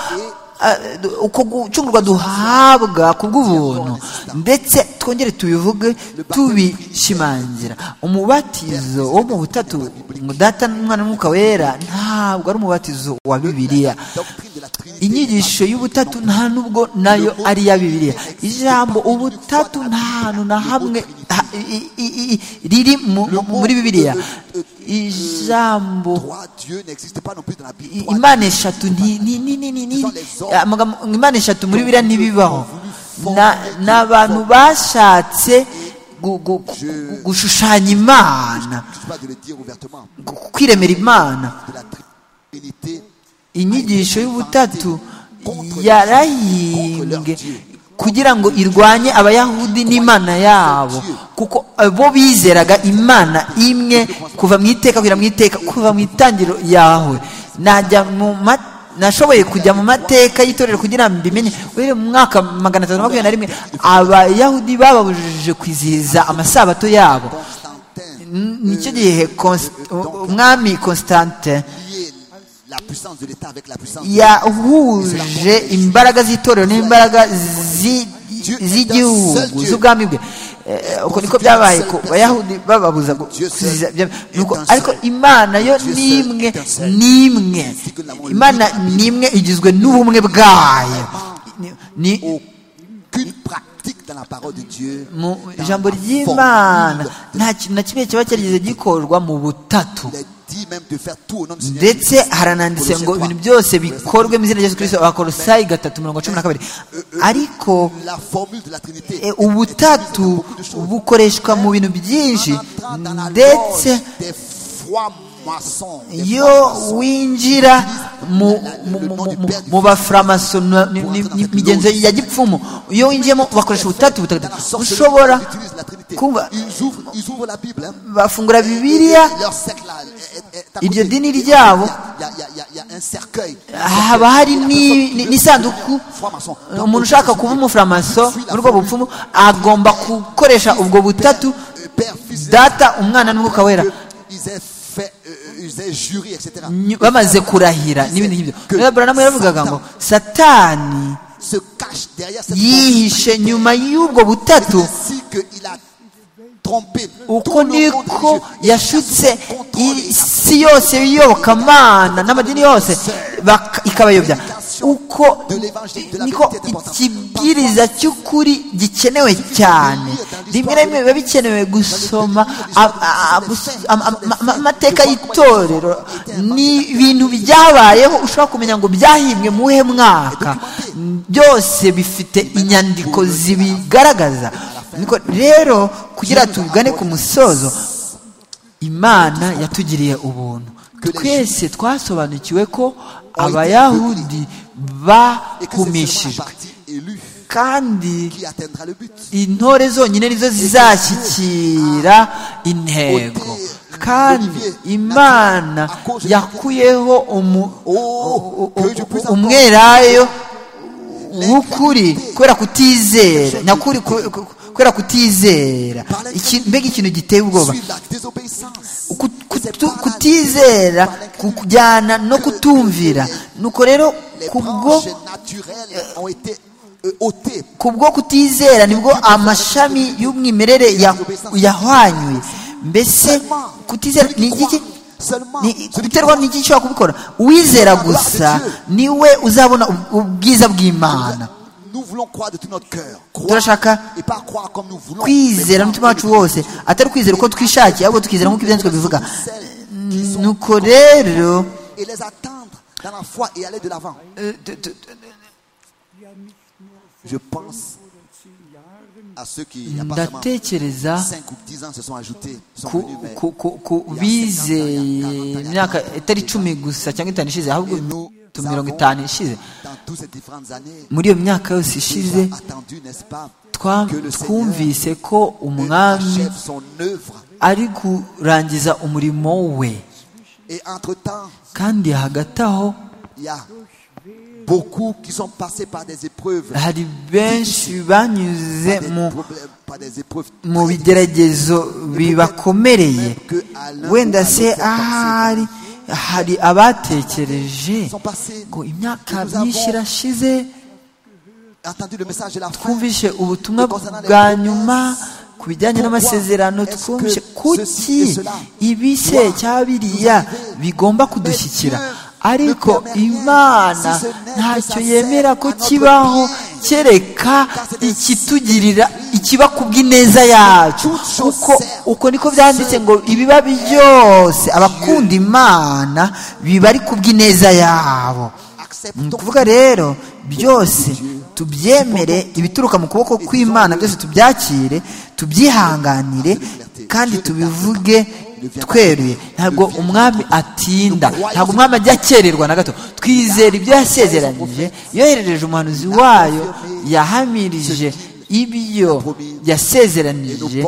ah, du- uko gucungurwa duhabwa ku bw'ubuntu ndetse twongere tubivuge tubishimangira umubatizo wo mu butatu ngo data n'umwana n'umwuka wera ntabwo ari umubatizo wa bibiliya doctrine de la Trinité. inyigisho y'ubutatu nta nubwo nayo ari iya bibiliya ijambo ubutatu nta hantu na hamwe ha- i- i- i- riri mu- mu- muri bibiliya ijambo Trois dieux n'existent pas non plus dans la Bible. i- Trois imana eshatu ni- ni- ni- ni- ni- ni- amagambo- imana eshatu muri bibiliya ntibibaho Na- ni abantu bashatse gu- gu- gu- gushushanya imana dieux, je ne pas de le dire ouvertement. gu- kwiremera imana De la Trinité. inyigisho y'ubutatu yarahimbwe kugira ngo irwanye abayahudi n'imana yabo kuko bo bizeraga imana imwe kuva mu iteka kugera mu iteka kuva mu itangiriro yawe najya mu ma- nashoboye kujya mu mateka y'itorero kugira ngo mbimenye uhereye mu mwaka magana atatu na makumyabiri na rimwe abayahudi bababujije kwizihiza amasabato yabo Constantin N- nicyo gihe Const- umwami constante liait la puissance de l'État avec la puissance de yahuje imbaraga z'itorero n'imbaraga zi- z'igihugu z'ubwami bwe Eh, uko niko byabaye ku bayahudi bababuza gu- kuziza bya- nuko- ariko imana yo nimwe nimwe imana nimwe igizwe n'ubumwe bwayo Ni- ni- aucune pratique dans la parole de Dieu. mu dans la ijambo formule ry'imana nta kintu na kimwe kiba cyarigeze gikorwa mu butatu Il est dit dit même de faire tout au nom du Seigneur. ndetse Jésus-Christ. harananditse ngo Colossiens ibintu 3. byose bikorwe mu izina rya yesu kirisito abakorosayi gatatu mirongo cumi na kabiri ariko La formule de la Trinité. e, ubutatu bukoreshwa mu bintu byinshi Quand on entre dans la ndetse loge des froids maçons, des iyo froids maçons, winjira mu mu- mu- mu- mu- mu baframason imigenzo ya gipfumu iyo winjiyemo bakoresha ubutatu dans la butagatifu sorcellerie, ushobora ils utilisent la Trinité. kuba Ils ouvrent, ils ouvrent la Bible. hein. bafungura Et bibiliya leur cercle là, est- est- est à Iryo côté. dini Il y a- ryabo- il y a- il y a- il y a- il y a un cercueil. haba hari ni- ni- n'isanduku Froid maçon. umuntu ushaka kuba umuframaso muri ubwo bupfumu agomba gukoresha ubwo butatu Euh, Père, Fils et data umwana n'umwuka wera que ils aient fait, euh, ils aient juré, etc. Ny- bamaze kurahira n'ibindi nk'ibyo rero buramu yaravugaga ngo satani Se cache derrière cette yihishe nyuma y'ubwo butatu ainsi qu'il a trompé uko niko yashutse i- isi yose y'iyobokamana n'amadini yose bak- ikabayobya uko niko ikibwiriza cy'ukuri gikenewe cyane rimwe na rimwe biba bikenewe gusoma a- a- a- gus- ama- ama- ama- amateka y'itorero ni ibintu byabayeho ushobora kumenya ngo byahimbwe mu wuhe mwaka byose bifite inyandiko zibigaragaza Niko- rero kugira tugane ku musozo imana yatugiriye ubuntu twese twasobanukiwe ko abayahudi et que c'est seulement la bahumishijwe partie élue kandi qui atteindra le but. intore zonyine nizo zizashyikira intego kandi imana yakuyeho umu- u- u- umwelayo w'ukuri kubera kutizera nyakuri ku- ku- kubera kutizera Iki- mbega ikintu giteye ubwoba Suivre la désobéissance. Ku- kutu- kutizera ku- kujyana no kutumvira nuko rero Les kubwo branches naturelles ont été euh, ôtées. kubwo kutizera nibwo amashami y'umwimerere ya- yahwanyuye mbese kutizera ni igiki Ni- guterwa ni iki ushobora kubikora uwizera gusa niwe uzabona ub- ubwiza bw'imana Nous voulons croire de tout notre cœur. turashaka Et pas croire comme nous voulons. kwizera n'umutima wacu wose atari ukwizera uko twishakiye ahubwo tukizera nk'uko ibyanditswe bivuga nuko rero Et les attendre dans la foi et aller de l'avant. eh, tu- tu- Je pense à ceux qui, il n'y a pas seulement ndatekereza 5 ou 10 ans se sont ajoutés. sont ku, venus, mais- ku, ku, ku bizeye imyaka itari icumi gusa cyangwa itanu ishize ahubwo tu- mirongo itanu ishize Dans toutes ces différentes années, muri iyo myaka yose ishize ils ont attendu, n'est-ce pas, twa- que le Seigneur twumvise ko umwami achève son œuvre. ari kurangiza umurimo we Et entre-temps, kandi hagati aho il y a beaucoup qui sont passés par des épreuves. hari benshi banyuze par des mu problèmes, par des épreuves mu très bigeragezo bibakomereye wenda se ahari hari abatekereje Sont passés. ngo imyaka myinshi irashize entendu le message de la fin. twumvishe ubutumwa bwa nyuma ku bijyanye n'amasezerano twumvishe kuki ibi se cyangwa biriya bigomba kudushyikira ariko imana ntacyo yemera ko kibaho kereka ikitugirira ikiba ku bw'ineza yacu kuko uko niko byanditse ngo ibiba byose abakunda imana biba ari ku bw'ineza yabo ni Acceptons ukuvuga rero byose tubyemere ibituruka mu kuboko kw'imana byose tubyakire tubyihanganire kandi tubivuge tweruye ntabwo umwami atinda ntabwo umwami ajya akererwa na gato twizera ibyo yasezeranyije yoherereje umuhanuzi wayo yahamirije ibyo yasezeranije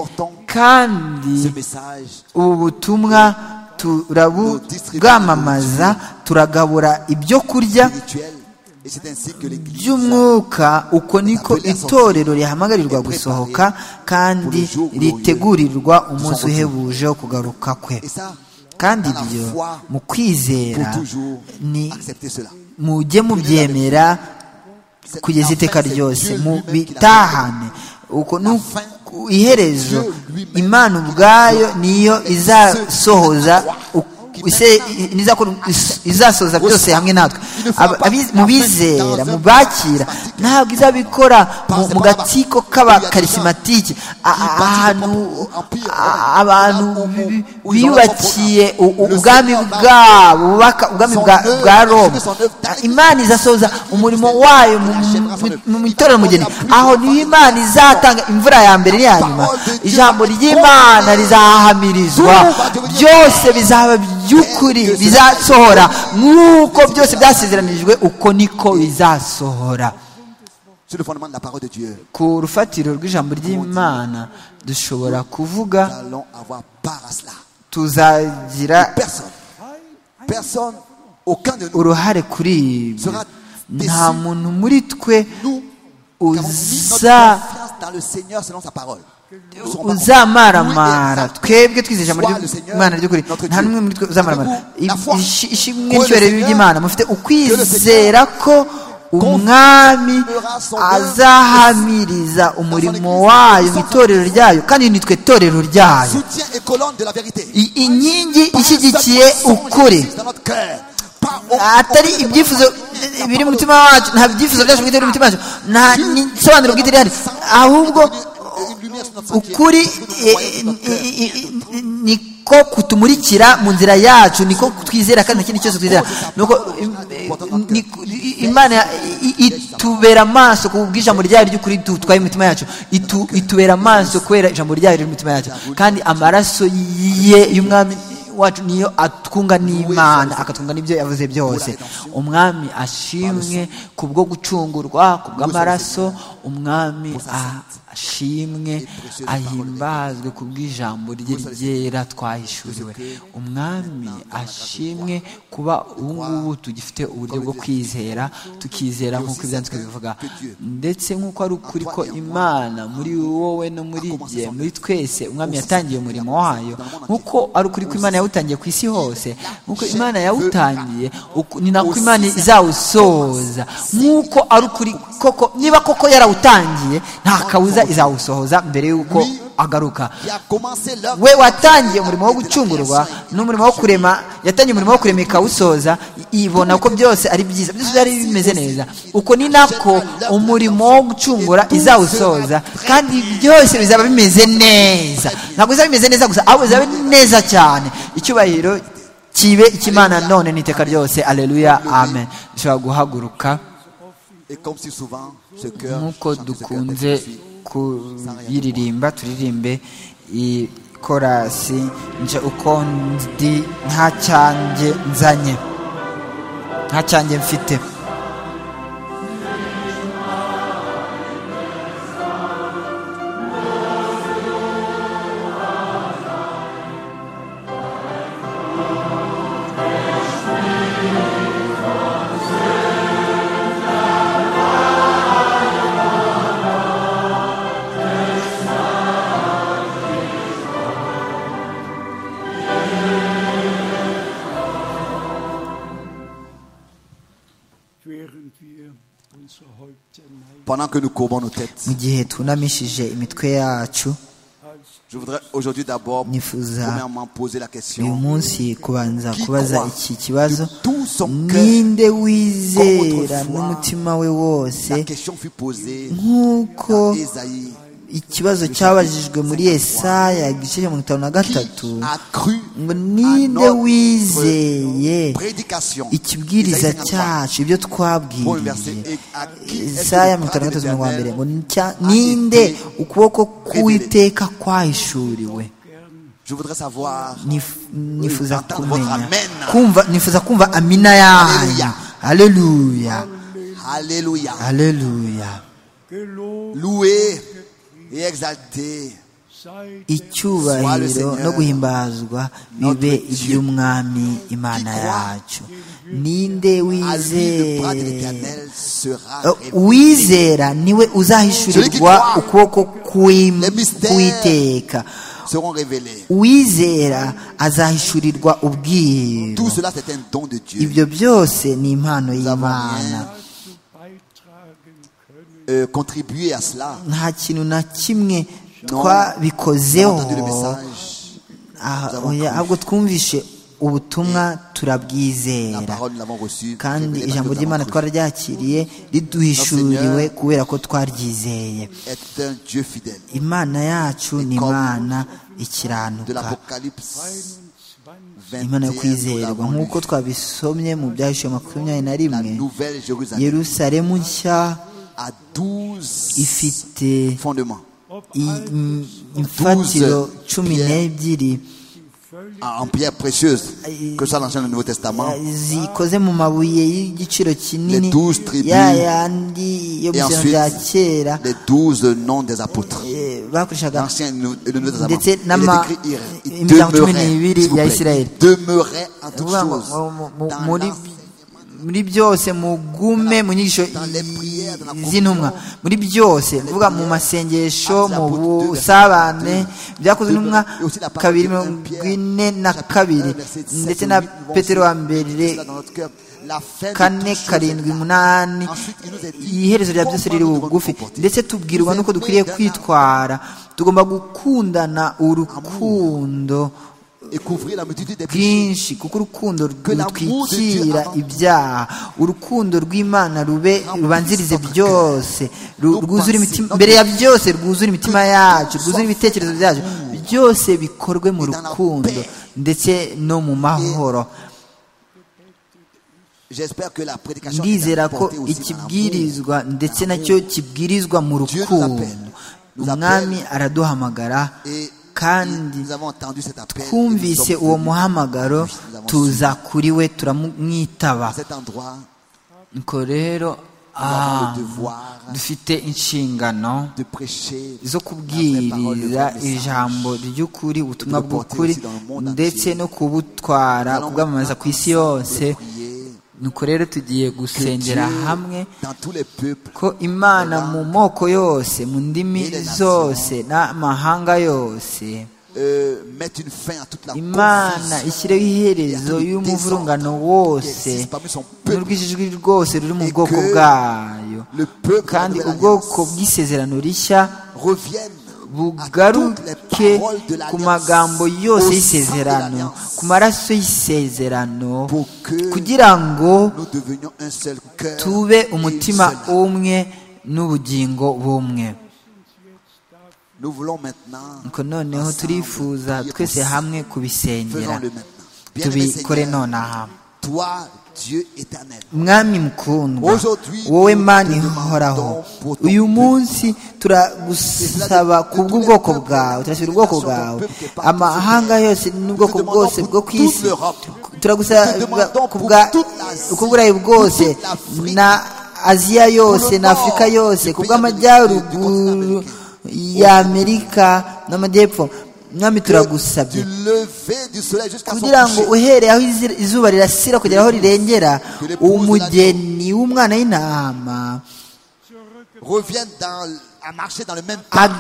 kandi ce message. ubu butumwa turabubwamamaza turagabura ibyo kurya spirituel. Et c'est ainsi que l'Église by'umwuka uko niko itorero rihamagarirwa gusohoka kandi ritegurirwa umunsi uhebuje wo kugaruka kwe et ça, kandi ibyo mu pour kwizera toujours ni accepter cela. mujye mubyemera C'est- kugeza enfin, iteka c'est ryose Dieu mu lui-même qui l'a bitahane uko ni ku iherezo imana ubwayo niyo izasohoza uk- ise nizakora izasoza byose hamwe natwe Aba- abiz- mu bizera mu bakira ntabwo izabikora mu- mu gatsiko k'abakarisimantike ahantu a- abantu bi- bi- biyubakiye u- u- ubwami bwabo bubaka ubwami bwa- bwa roma imana izasoza umurimo wayo mu- mu- mu itorero mugeni aho niyo imana izatanga imvura ya mbere n'iya nyuma ijambo ry'imana rizahamirizwa byose bizaba by'ukuri bizasohora nk'uko byose byasezeranijwe uko niko bizasohora Sur le fondement de la parole de Dieu, ku rufatiro rw'ijambo ry'imana dushobora nous kuvuga allons avoir part à cela. tuzagira Personne, personne, aucun de nous uruhare kuri ibyo sera déçu. nta muntu muri twe Nous qui avons mis notre uza confiance dans le Seigneur selon sa parole. Nous ne serons pas uzamaramara convaincus. twebwe twize ijambo Soit le ry'imana Seigneur, ry'ukuri notre nta Dieu. n'umwe muri twe uzamaramara Avez-vous la foi Ishi- ishimwe que le n'icyubahiro Seigneur- by'imana mufite que le ukwizera Seigneur ko umwami confirmera son azahamiriza umurimo wayo mu itorero ryayo kandi nitwe torero ryayo Soutien et colonne de la vérité. I- inkingi Pas un seul ishyigikiye mensonge ukuri existe dans notre cœur. Pas au- atari aucun ibyifuzo élément. biri mu mutima wacu nta byifuzo byacu bwite biri mu mutima wacu nta n'isobanuro bwite rihari ahubwo Une lumière sur notre sentier. ukuri Nous voyons dans notre eh, cœur. eh, eh, eh, niko kutumurikira mu nzira yacu niko twizera kandi nta kindi cyose twizera nuko im- eh, ni- i- imana i- i- itubera amaso ku bw'ijambo ryayo ry'ukuri dutwaye imitima yacu Itu- itubera amaso kubera ijambo ryayo riri mu mitima yacu kandi amaraso ye y'umwami wacu niyo atwunga n'imana akatwunga n'ibyo yavuze byose umwami ashimwe ku bwo gucungurwa ku bw'amaraso umwami ashimwe ahimbazwe ku bw'ijambo rye ryera twahishuriwe umwami ashimwe kuba ubu ngubu tugifite uburyo bwo kwizera tukizera nk'uko ibyanditswe bivuga ndetse nk'uko ari ukuri ko imana muri wowe no muri jye muri twese umwami yatangiye umurimo wayo nk'uko ari ukuri ko imana yawutangiye ku isi hose nk'uko imana yawutangiye uku- ni nako imana izawusoza nk'uko ari ukuri koko niba koko yarawutangiye nta kabuza izawusohoza mbere y'uko agaruka Qui a commencé l'œuvre we watangiye umurimo wo gucungurwa n'umurimo wo kurema yatangiye umurimo wo kurema ikawusoza i- ibona ko byose ari byiza byose byari bimeze neza uko ni nako umurimo wo gucungura izawusoza kandi byose bizaba bimeze neza ntabwo bizaba bimeze neza gusa ahubwo bizaba bimeze neza cyane icyubahiro kibe icy'imana none n'iteka ryose aleluya amen dushobora guhaguruka Et comme si souvent, ce cœur nk'uko chante ce cœur dukunze d'excès. kuyiririmba turirimbe ikorasi nje uko ndi nta cyanjye nzanye nta cyanjye mfite während wir unsere Häupter neigen, Pendant que nous courbons nos têtes, mu gihe tunamishije imitwe yacu je voudrais aujourd'hui d'abord, Nifuza. premièrement, poser la uyu question. munsi kubanza Qui kubaza croit iki kibazo de tout son cœur, ninde wizera autrefois, n'umutima we wose La question fut posée nk'uko dans Ésaïe. ikibazo cyabajijwe muri Yesaya igice cya mirongo itanu na gatatu Qui a cru ngo à ninde notre wizeye prédication ikibwiriza Isaïe 53. cyacu ibyo Bon, le verset twabwiriye est à qui est-ce que Isaya le mirongo itanu na gatatu mirongo wa mbere Éternel ngo ni cya- a ninde été ukuboko révélé. k'uwiteka kwahishuriwe Je voudrais savoir Nif- nifuza entendre votre kumenya amen. kumva nifuza kumva amina yanyu Hallelujah. haleluya Alléluia. haleluya gelobt Loué et exalté. sei Sois le icyubahiro Seigneur, no guhimbazwa bibe notre Dieu, iby'umwami imana qui croit yacu ninde À lui le bras de wizera l'éternel sera révélé. uwizera niwe Celui qui uzahishurirwa croit. ukuboko Les mystères. k'uwiteka Seront révélés. uwizera azahishurirwa Tout ubwiru cela, c'est un don de Dieu. ibyo byose ni impano avons y'imana rien. beitragen können. Euh, contribuer à cela. nta kintu na kimwe Non. On a twabikozeho entendu le message. Ah, Nous avons oya, cru. ahubwo twumvishe ubutumwa La turabwizera parole, nous l'avons reçue. kandi révélée par ijambo Dieu, nous ry'imana l'avons cru. twararyakiriye riduhishuriwe kubera ko twaryizeye Est un Dieu fidèle. imana yacu ni imana De ikiranuka l'Apocalypse imana yo 21, nous kwizerwa l'avons lu. nk'uko twabisomye mu byahishuwe makumyabiri na La rimwe nouvelle Jérusalem yerusalemu nshya a 12 ifite fondements i- im- imfatiro cumi n'ebyiri en pierre précieuse, que ce soit l'Ancien et le Nouveau Testament. zikoze mu mabuye y'igiciro kinini Les douze tribus. ya yandi yo Et mu bya ensuite, bya kera les douze noms des apôtres. eh, bakoreshaga L'Ancien et le Nou- et le Nouveau Testament. ndetse Il n'ama- est écrit, il- il imiryango cumi demeurait, n'ibiri s'il vous ya plaît, Isirayeli demeurait en toutes Nukuvuga ngo choses. mu- mu- mu- Dans muri l'enseignement, muri byose mugume mu nyigisho z'intumwa muri byose kuvuga mu masengesho mu busabane byakozwe n'intumwa kabiri mirongo ine na kabiri ndetse na petero wa mbere La fin de kane toutes karindwi choses est là. umunani iherezo rya byose riri bugufi ndetse tubwirwa n'uko dukwiriye kwitwara tugomba gukundana urukundo Et couvrir la multitude des péchés. bwinshi kuko urukundo rutwikira ibyaha urukundo rw'imana rube rubanzirize byose ru- rwuzure imitima mbere ya byose rwuzure imitima yacu rwuzure ibitekerezo byacu byose bikorwe mu rukundo ndetse no mu mahoro J'espère que la prédication est ndizera ko apportée aussi dans l'amour. ikibwirizwa ndetse nacyo kibwirizwa mu rukundo umwami araduhamagara Et kandi nous avons entendu cet appel. et nous twumvise sommes uwo venus. muhamagaro tuza kuri we turamwitaba À cet endroit, nuko rero avons ah, le devoir dufite inshingano de prêcher zo la vraie parole, le kubwiriza vrai message. ijambo ry'ukuri ubutumwa Et de le porter bw'ukuri aussi dans le monde ndetse entier. no kubutwara Nous allons kubwamamaza ku isi yose ensemble prier nuko rero tugiye que gusengera Dieu, hamwe dans tous les peuples, ko imana mu moko yose mu ndimi Et les nations. zose n'amahanga yose euh, mette une fin à toute la imana ishyireho iherezo y'umuvurungano wose n'urwijijwi rwose ruri mu bwoko bwayo Le peuple kandi de la ubwoko Alliance bw'isezerano rishya revienne à toutes les bugaruke paroles de ku l'Alliance, magambo au yose sang de y'isezerano l'Alliance, ku maraso y'isezerano pour que kugira ngo nous devenions un seul cœur, tube et une umutima seule âme. umwe n'ubugingo bumwe Nous voulons maintenant, nuko noneho ensemble, turifuza prier pour twese ça. hamwe kubisengera Faisons-le maintenant. Bien-aimé tubikore Seigneur, nonaha toi, Dieu éternel, mwami mukundwa wowe mana ihoraho uyu munsi turagusaba kubw'ubwoko bwawe turasabira ubwoko bwawe amahanga yose n'ubwoko bwose bwo ku isi turagusaba kubw'uburayi bwose na aziya yose na afurika yose kubw'amajyaruguru ya amerika n'amajyepfo mwami turagusabye du lever du soleil jusqu'à son kugira ngo coucher, uhereye aho izi- izuba rirasira kugera aho rirengera umugeni w'umwana w'intama revienne dans, à marcher dans le même pas. ag-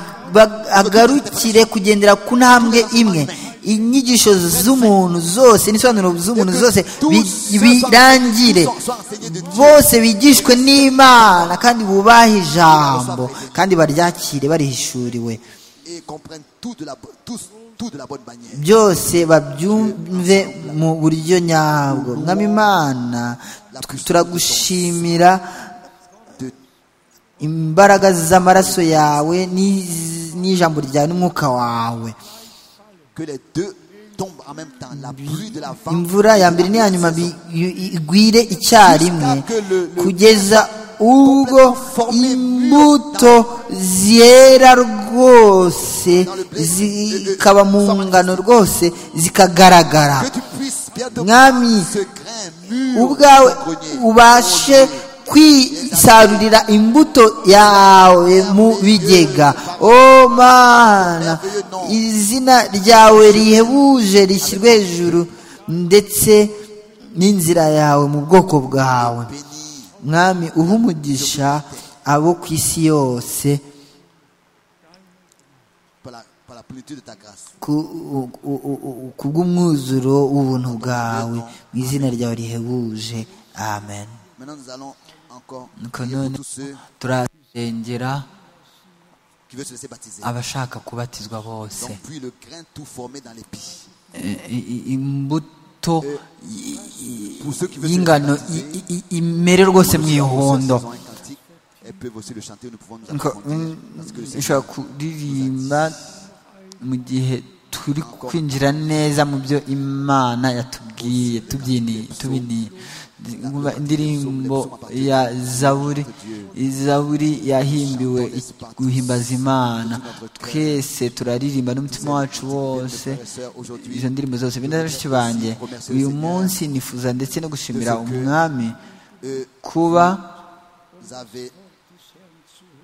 agarukire kugendera ku ntambwe imwe inyigisho z'umuntu zose n'isobanuro z'umuntu zose bi- birangire bose bigishwe n'imana kandi bubahe ijambo kandi baryakire barihishuriwe et comprennent tout de la, bo- tous, tout de la bonne manière. byose babyumve mu buryo nyabwo mwami imana turagushimira imbaraga z'amaraso yawe n'iz- n'ijambo ryawe n'umwuka wawe Que les deux tombent en même temps. La pluie de la vente. imvura ya mbere n'iya nyuma bi- i- i- igwire icyarimwe kugeza ubwo imbuto zera rwose zikaba mu ngano rwose zikagaragara Que tu puisses bientôt Mwami, ce grain mûr ubwawe dans ton grenier, ubashe dans ton grenier. kwisarurira imbuto yawe mu bigega o mana izina ryawe rihebuje rishyirwe hejuru ndetse n'inzira yawe mu bwoko bwawe Bénis. mwami uha umugisha abo ku isi yose par la, par la plénitude de ta grâce. ku- u- u- u- ku bw'umwuzuro w'ubuntu bwawe mu izina ryawe rihebuje amen Maintenant, nous allons encore nuko prier pour none tous ceux turasengera qui veulent se laisser baptiser. abashaka kubatizwa bose Donc, puis le grain tout formé dans l'épi. Eh, i- i- imbu- imbuto y- y- y'ingano i- i- i- imere rwose mu ihondo Elles peuvent aussi le chanter, nous pouvons nous Nko- approfondir. Parce que le Seigneur ushobora kuririmba mu gihe turi kwinjira neza mu byo imana yatubwiye tubyiniye tubiniye Ngumva indirimbo ya zaburi izaburi yahimbiwe guhimbaza imana twese turaririmba n'umutima wacu wose izo ndirimbo zose bina bashiki banjye uyu munsi nifuza ndetse no gushimira umwami kuba Vous avez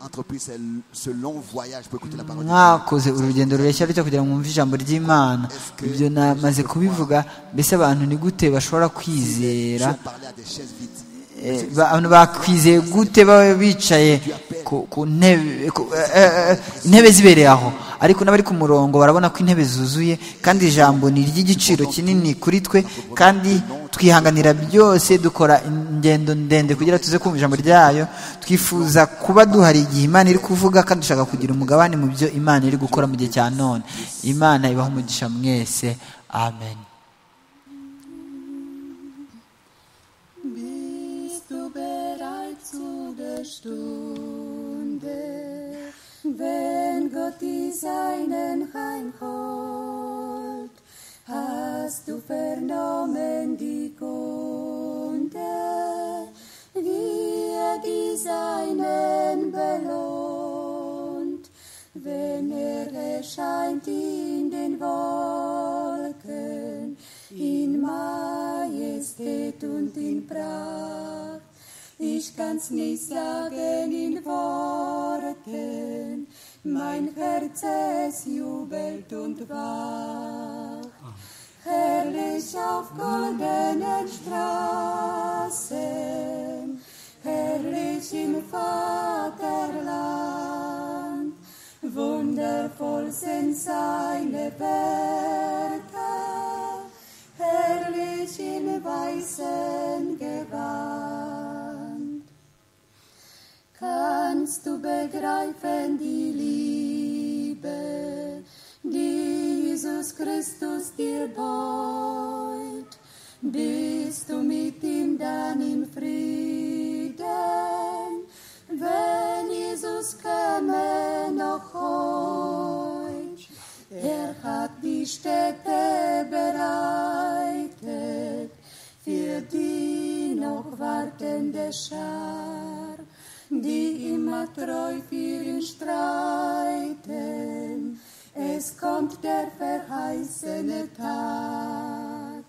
entrepris ce, ce long voyage pour écouter la parole de Dieu. mwakoze urugendo rureshya rutyo kugira ngo mwumve ijambo ry'imana ibyo namaze kubivuga mbese abantu ni gute bashobora kwizera Si on parlait à des chaises vides, Eh, ba- abantu bakwizeye gute baba bicaye ku- ku ntebe ku- eh, eh, eh, intebe zibereye aho ariko n'abari ku murongo barabona ko intebe zuzuye kandi ijambo ni iry'igiciro kinini kuri twe kandi twihanganira byose dukora ingendo ndende kugira tuze kumva ijambo ryayo twifuza kuba duhari igihe imana iri kuvuga kandi dushaka kugira umugabane mu byo imana iri gukora mu gihe cya none imana ibaha umugisha mwese amen Bist du bereit zu der Stunde, wenn Gott dir seinen heimholt? Hast du vernommen die Kunde, wie er die seinen belohnt? Wenn er erscheint in den Wolken, in Majestät und in Pracht. Ich kann's nicht sagen in Worten, mein Herz es jubelt und wacht. Herrlich auf goldenen Straßen, herrlich im Vaterland, wundervoll sind seine Werke, herrlich im weißen Gewand. Kannst du begreifen die Liebe, die Jesus Christus dir beut? Bist du mit ihm dann im Frieden, wenn Jesus käme noch heut? Er hat die Städte bereitet für die noch wartende Schar, die immer treu für ihn streiten. Es kommt der verheißene Tag,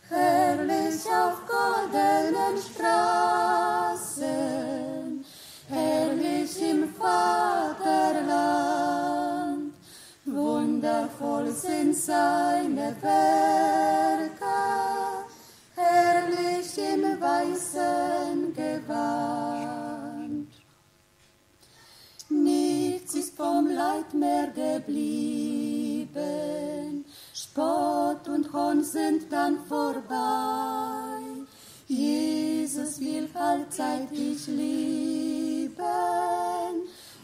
herrlich auf goldenen Straßen, herrlich im Vaterland. Wundervoll sind seine Werke, herrlich im weißen Gewand. Nichts ist vom Leid mehr geblieben. Spott und Hohn sind dann vorbei. Jesus will allzeit dich lieben.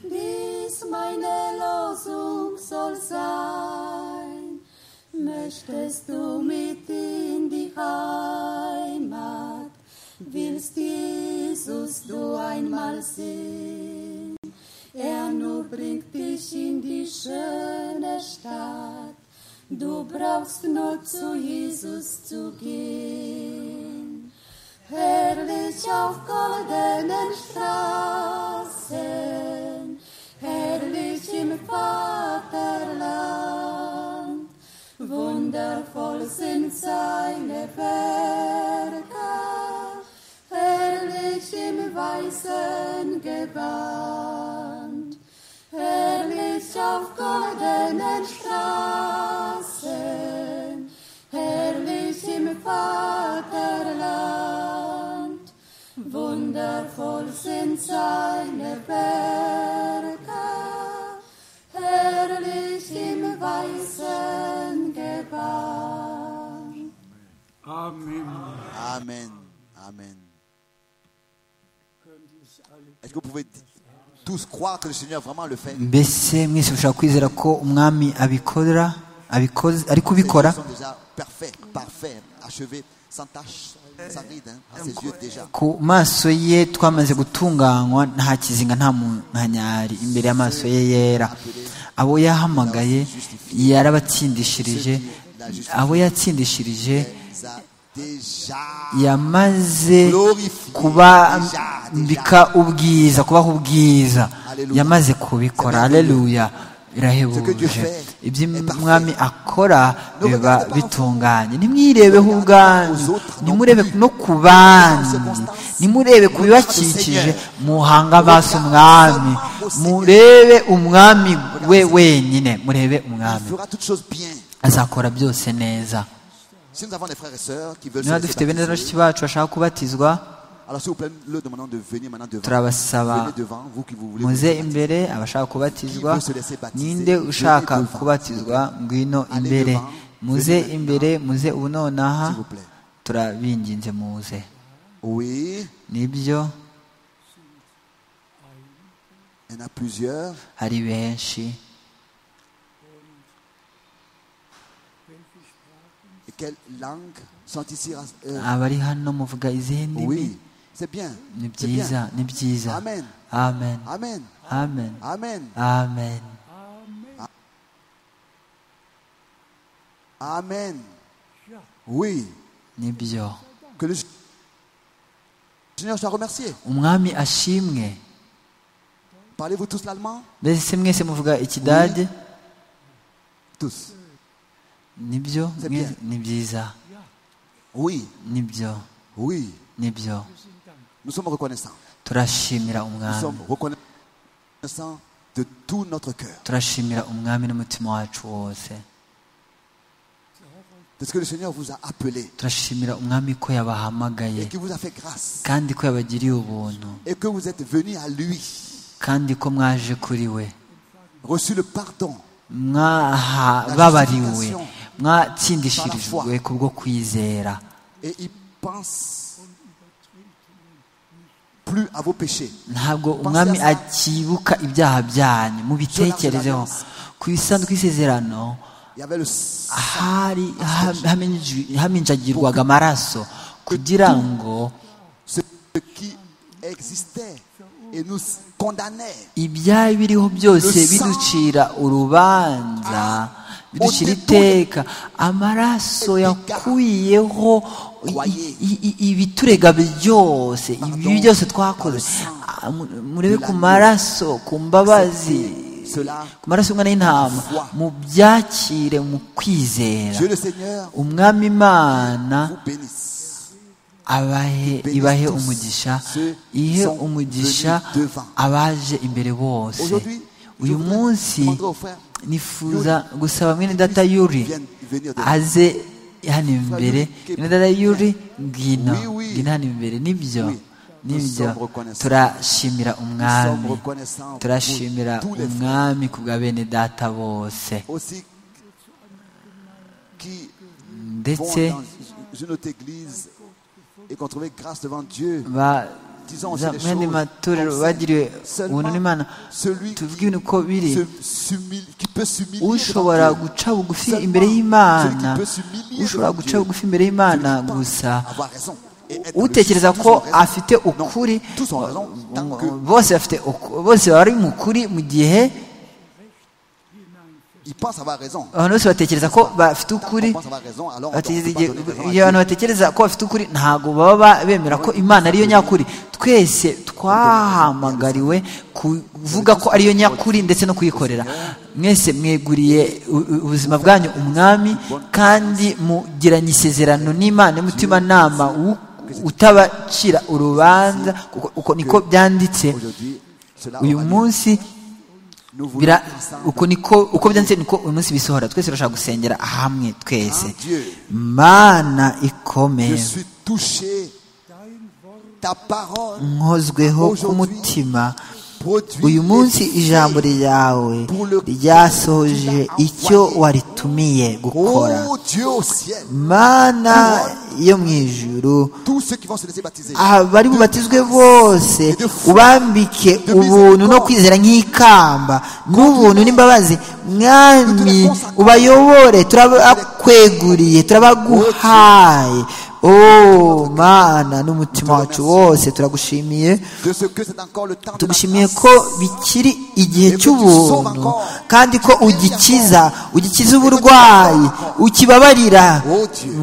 Dies meine Losung soll sein. Möchtest du mit in die Heimat? Willst Jesus du einmal sehen? Er nur bringt dich in die schöne Stadt. Du brauchst nur zu Jesus zu gehen. Herrlich auf goldenen Straßen, herrlich im Vaterland. Wundervoll sind seine Werke, herrlich im weißen Gewand. Herrlich auf goldenen Straßen, herrlich im Vaterland. Wundervoll sind seine Werke, herrlich im weißen Gewand. Amen. Amen. Amen. Est-ce que vous pouvez di- tous croire que le Seigneur vraiment le fait mbese mwese mushobora kwizera ko umwami abikora abikoze ari Les kubikora gens sont déjà parfait, parfait, achevé, sans tache, sans ride, hein, à ses yeux déjà. ku maso ye twamaze gutunganywa nta kizinga nta mu- nta nyari imbere y'amaso ye yera abo yahamagaye yarabatsindishirije abo yatsindishirije Les a déjà yamaze kubambika ubwiza kubaha ubwiza yamaze kubikora aleluya birahebuje iby'umwami akora biba bitunganye ntimwirebeho ubwanyu nimurebe no ku banyu nimurebe ku bibakikije muhange amaso umwami murebe umwami we wenyine murebe Il umwami fera toutes choses bien. azakora byose neza Si nous avons des frères et sœurs qui veulent se niba laisser dufite bene na baptiser, bashiki bacu bashaka kubatizwa alors s'il vous plaît, le demandons de venir maintenant devant. turabasaba Venez devant, vous qui vous voulez. vous muze laisser baptiser. imbere abashaka kubatizwa ninde Venez ushaka devant. kubatizwa ngwino Allez imbere devant. muze Venez imbere muze ubu nonaha S'il vous plaît. turabinginze muze Oui, nibyo il y en a plusieurs. hari benshi Et quelles langues sont ici euh, abari hano muvuga izihe ndimi Oui, c'est bien. ni c'est bien. byiza ni byiza Amen. amen Amen. amen Amen. amen Amen. Oui. nibyo Que le Seigneur soit remercié. umwami ashimwe Parlez-vous tous l'allemand mbese mwese muvuga ikidage Tous. nibyo C'est mwe- bien. ni byiza Oui. nibyo Oui. nibyo Nous sommes reconnaissants. turashimira Nous umwami sommes reconnaissants de tout notre cœur. turashimira umwami n'umutima wacu wose Parce que le Seigneur vous a appelé turashimira umwami ko et yabahamagaye qui vous a fait grâce kandi ko yabagiriye ubuntu et que vous êtes venus à lui, kandi ko mwaje kuri we reçu le pardon mwababariwe mwatsindishirijwe kubwo kwizera et il pense plus à vos péchés. ntabwo umwami akibuka ibyaha byanyu mubitekerezeho ku isanduku y'isezerano Il y avait le sang hari haminji- haminjagirwaga amaraso kugira ngo ce qui existait et nous condamnait ibyari biriho byose biducira urubanza biducira iteka amaraso yakuyeho i- i- i- ibiturega byose ibibi byose twakoze Ah, mu- murebe ku maraso ku mbabazi ku maraso y'umwana y'intama mu byakire mu kwizera Dieu le Seigneur umwami imana vous bénisse. abahe ibahe umugisha ihe umugisha abaje imbere bose uyu munsi nifuza gusaba mwene data yuri aze hano imbere mwene data yuri ngwino ngwino hano imbere nibyo nibyo turashimira umwami turashimira umwami ku bwa bene data bose Aussi qui vont ndetse dans une autre église et qu'on trouvait grâce devant Dieu. Disons aussi baza les mwene choses matorero comme bagiriwe ça. ubuntu n'imana Celui tuvuge ibintu uko biri Se- s'humilie- Qui peut s'humilier ushobora devant Dieu. guca bugufi Seulement imbere y'imana celui qui peut s'humilier ushobora devant guca Dieu. bugufi imbere y'imana Celui qui pense gusa avoir raison et être dans le utekereza juste, tous ko ont raison. afite Non, ukuri tous ont raison, tant que bose bafite uku- bose bari mu kuri mu gihe il pense avoir raison. abantu bose batekereza ko bafite Tant ukuri qu'on pense avoir raison, alors on batekereza ne peut igihe- pas donner raison à iyo abantu Dieu. batekereza ko bafite ukuri ntabwo baba ba- bemera ko imana ariyo nyakuri twese twahamagariwe kuvuga ko ariyo nyakuri ndetse no kuyikorera mwese mweguriye u- u- ubuzima bwanyu umwami kandi mugiranye isezerano n'imana y'umutimanama wu- utabacira urubanza kuko uko niko byanditse Aujourd'hui, cela uyu aura lieu. munsi Nous voulons bira ensemble uko niko uko byanditse niko uyu munsi bisohora twese turashaka gusengera hamwe twese Ah, Dieu. mana Je ikomeye suis touché. Ta parole nkozweho Aujourd'hui, k'umutima uyu munsi ijambo ryawe ryasohoje icyo waritumiye gukora Oh Dieu au ciel, mana yo mu ijuru tous ceux qui vont se laisser baptiser, abari bubatizwe bose ubambike ubuntu no kwizera nk'ikamba n'ubuntu n'imbabazi mwami ubayobore turabakweguriye turabaguhaye Oh, mana n'umutima wacu wose turagushimiye de ce que c'est encore le temps de la tugushimiye grâce. ko bikiri igihe cy'ubuntu kandi ko ugikiza ugikiza uburwayi ukibabarira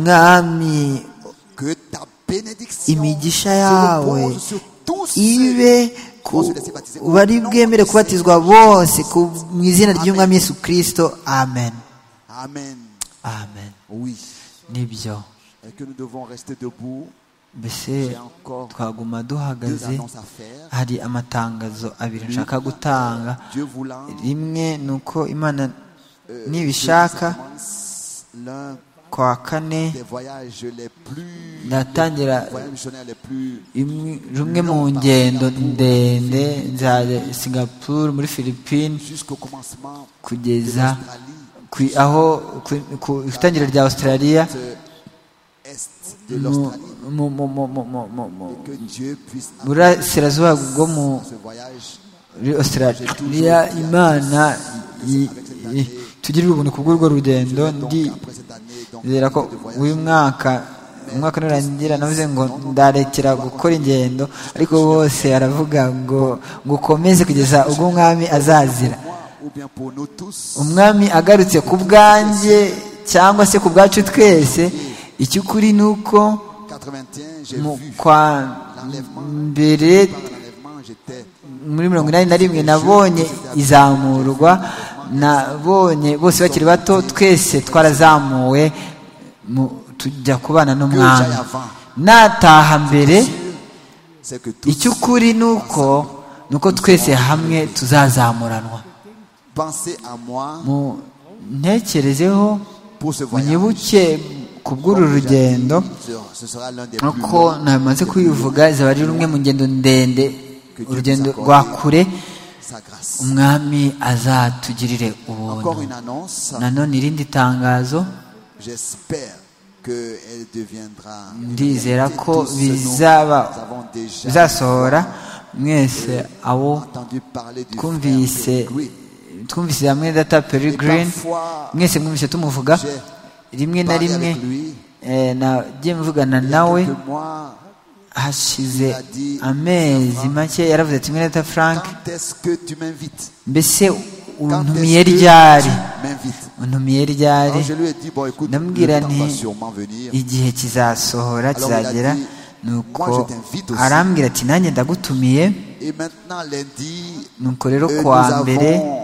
mwami que ta bénédiction imigisha se yawe repose sur tous ceux ibe ku bari bwemere kubatizwa bose ku- mu izina ry'umwami yesu kirisito amen Amen. amen Oui. nibyo Et que nous devons rester debout. mbese J'ai encore twaguma deux duhagaze annonces à faire. hari amatangazo abiri nshaka gutanga Dieu voulant, rimwe ni uko imana euh, nibishaka je commence l'un kwa kane des voyages les plus ndatangira des voyages missionnaires les plus imwe- rumwe mu ngendo ndende nzajya i singapore muri philippines jusqu'au commencement kugeza d'Australie ku- aho ku- ku itangira rya australia euh, est de mu- l'Australie mu- mu- mu- mu- mu- mu- mu- que Dieu puisse burasirazuba bwo mu- ce voyage muri australia imana i- i- tugirire ubuntu kubw'urwo rugendo donc ndi après cette année donc zera ko uyu mwaka umwaka nurangira navuze ngo ndarekera gukora ingendo ariko bose aravuga ngo ngo ukomeze kugeza ubwo umwami azazira moi ou bien pour nous tous umwami agarutse ku bwanjye cyangwa se ku bwacu twese icy'ukuri ni uko 81 j'ai mu vu kwa mbere Par l'enlèvement, j'étais muri mirongo inani na rimwe nabonye izamurwa nabonye bose bakiri bato twese twarazamuwe mu- tujya kubana n'umwami nataha mbere c'est que tous icy'ukuri ni uko ni uko twese hamwe tuzazamuranwa pensez à moi Mu- ntekerezeho pour ce voyage. munyibuke ku bw'uru rugendo Ce sera l'un des plus nk'uko longs namaze kubivuga izaba ari rumwe mu ngendo ndende urugendo rwa kure sa grâce. umwami azatugirire ubuntu Encore une annonce. nanone irindi tangazo J'espère qu'elle deviendra. une ndizera réalité. ko Tous ce dont bizaba Nous avons déjà bizasohora mwese abo entendu parler du twumvise frère Green. twumvise hamwe data peregrine mwese mwumvise tumuvuga rimwe na Parler rimwe avec lui. eh, nagiye mvugana Il y a nawe quelques mois, hashize amezi make yaravuze ati mwene data frank quand est-ce que tu m'invites mbese Quand untumiye est-ce que ryari tu m'invites untumiye ryari Alors je lui ai dit, bon écoute, ndamubwira le temps va nti sûrement venir. igihe kizasohora Alors, kizagera il a dit, nuko "Moi, je t'invite aussi." arambwira ati nanjye ndagutumiye Et maintenant, lundi, nuko rero euh, ku nous wa mbere avons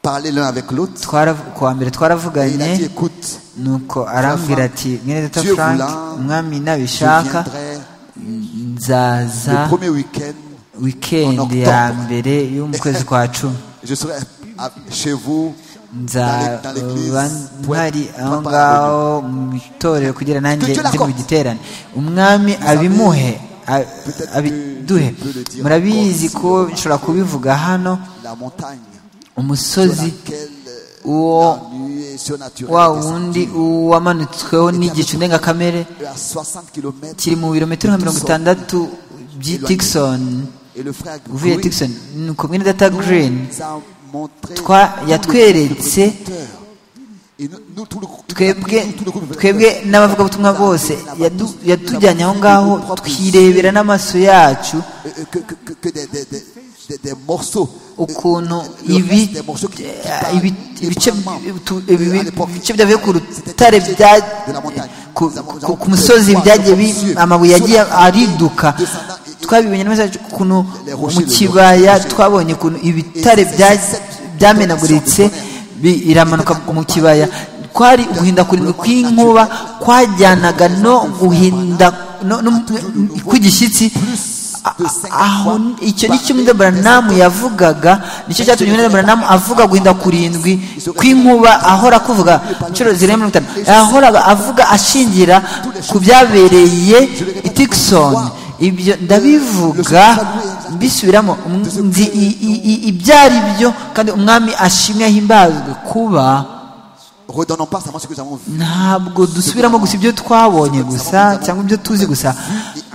parlé l'un avec l'autre. twara- ku wa mbere Et il a dit, twaravuganye écoute, nuko arambwira ati mwene data Dieu frank voulant, umwami je nabishaka viendrai nzaza le premier week-end. wikendi en ya octobre. mbere yo mu kwezi kwa cumi Je serai à- chez vous, dans les- dans l'église, nzaba pour être- mpari aho préparé ngaho mu itorero kugira nanjye Tugira ndi mu ko- giterane umwami abimuhe a- abiduhe murabizi ko nshobora kubivuga hano la montagne sur umusozi laquelle euh, Uwo- la nuée surnaturelle wa descendit. wundi wamanitsweho n'igicu ndengakamere Et à 60 km kiri mu birometero nka mirongo itandatu by'itikson et le frère uvuye Goury tikson ni uko mwene data green nous a montré Twa- tout le yatweretse groupe de prédicateurs. Et nous- nous, tout le groupe- twebwe nous, tout le groupe de twebwe prédicateurs. n'abavugabutumwa bose yadu- yatujyanye aho ngaho twirebera n'amaso yacu Euh, euh, que, que, que- que des, des, des, des- des morceaux. euh, ukuntu le ibi reste des morceaux qui- qui parlent ibi- ibice librement. tu- Euh, ibi- à l'époque, ibice byavuye ku c'était rutare des bya de la montagne. ku, Nous avons- nous ku, avons ku musozi des voies byagiye bi- silencieuses. amabuye yagiye Sur la- ariduka descendant et- et- twabibonye n'amaso yacu ukuntu Les rochers, mu le- kibaya le rocher. twabonye ukuntu ibitare Et c'est- bya- c'est- c'est- byamenaguritse bi- iramanuka mu kibaya kwari uguhinda kurindwi kw'inkuba kwajyanaga no guhinda no- no- kw'igishyitsi A- a- aho icyo ni cyo mwene buranamu yavugaga nicyo cyatumye mwene buranamu avuga guhinda kurindwi kw'inkuba ahora kuvuga inshuro zirenga mirongo itanu yahoraga avuga ashingira ku byabereye i tikisoni ibyo ndabivuga mbisubiramo nzi ibyo ari byo kandi umwami ashimwe ahimbazwe kuba redonnons pas seulement ce que nous avons vu. ntabwo dusubiramo gusa ibyo twabonye gusa cyangwa ibyo tuzi gusa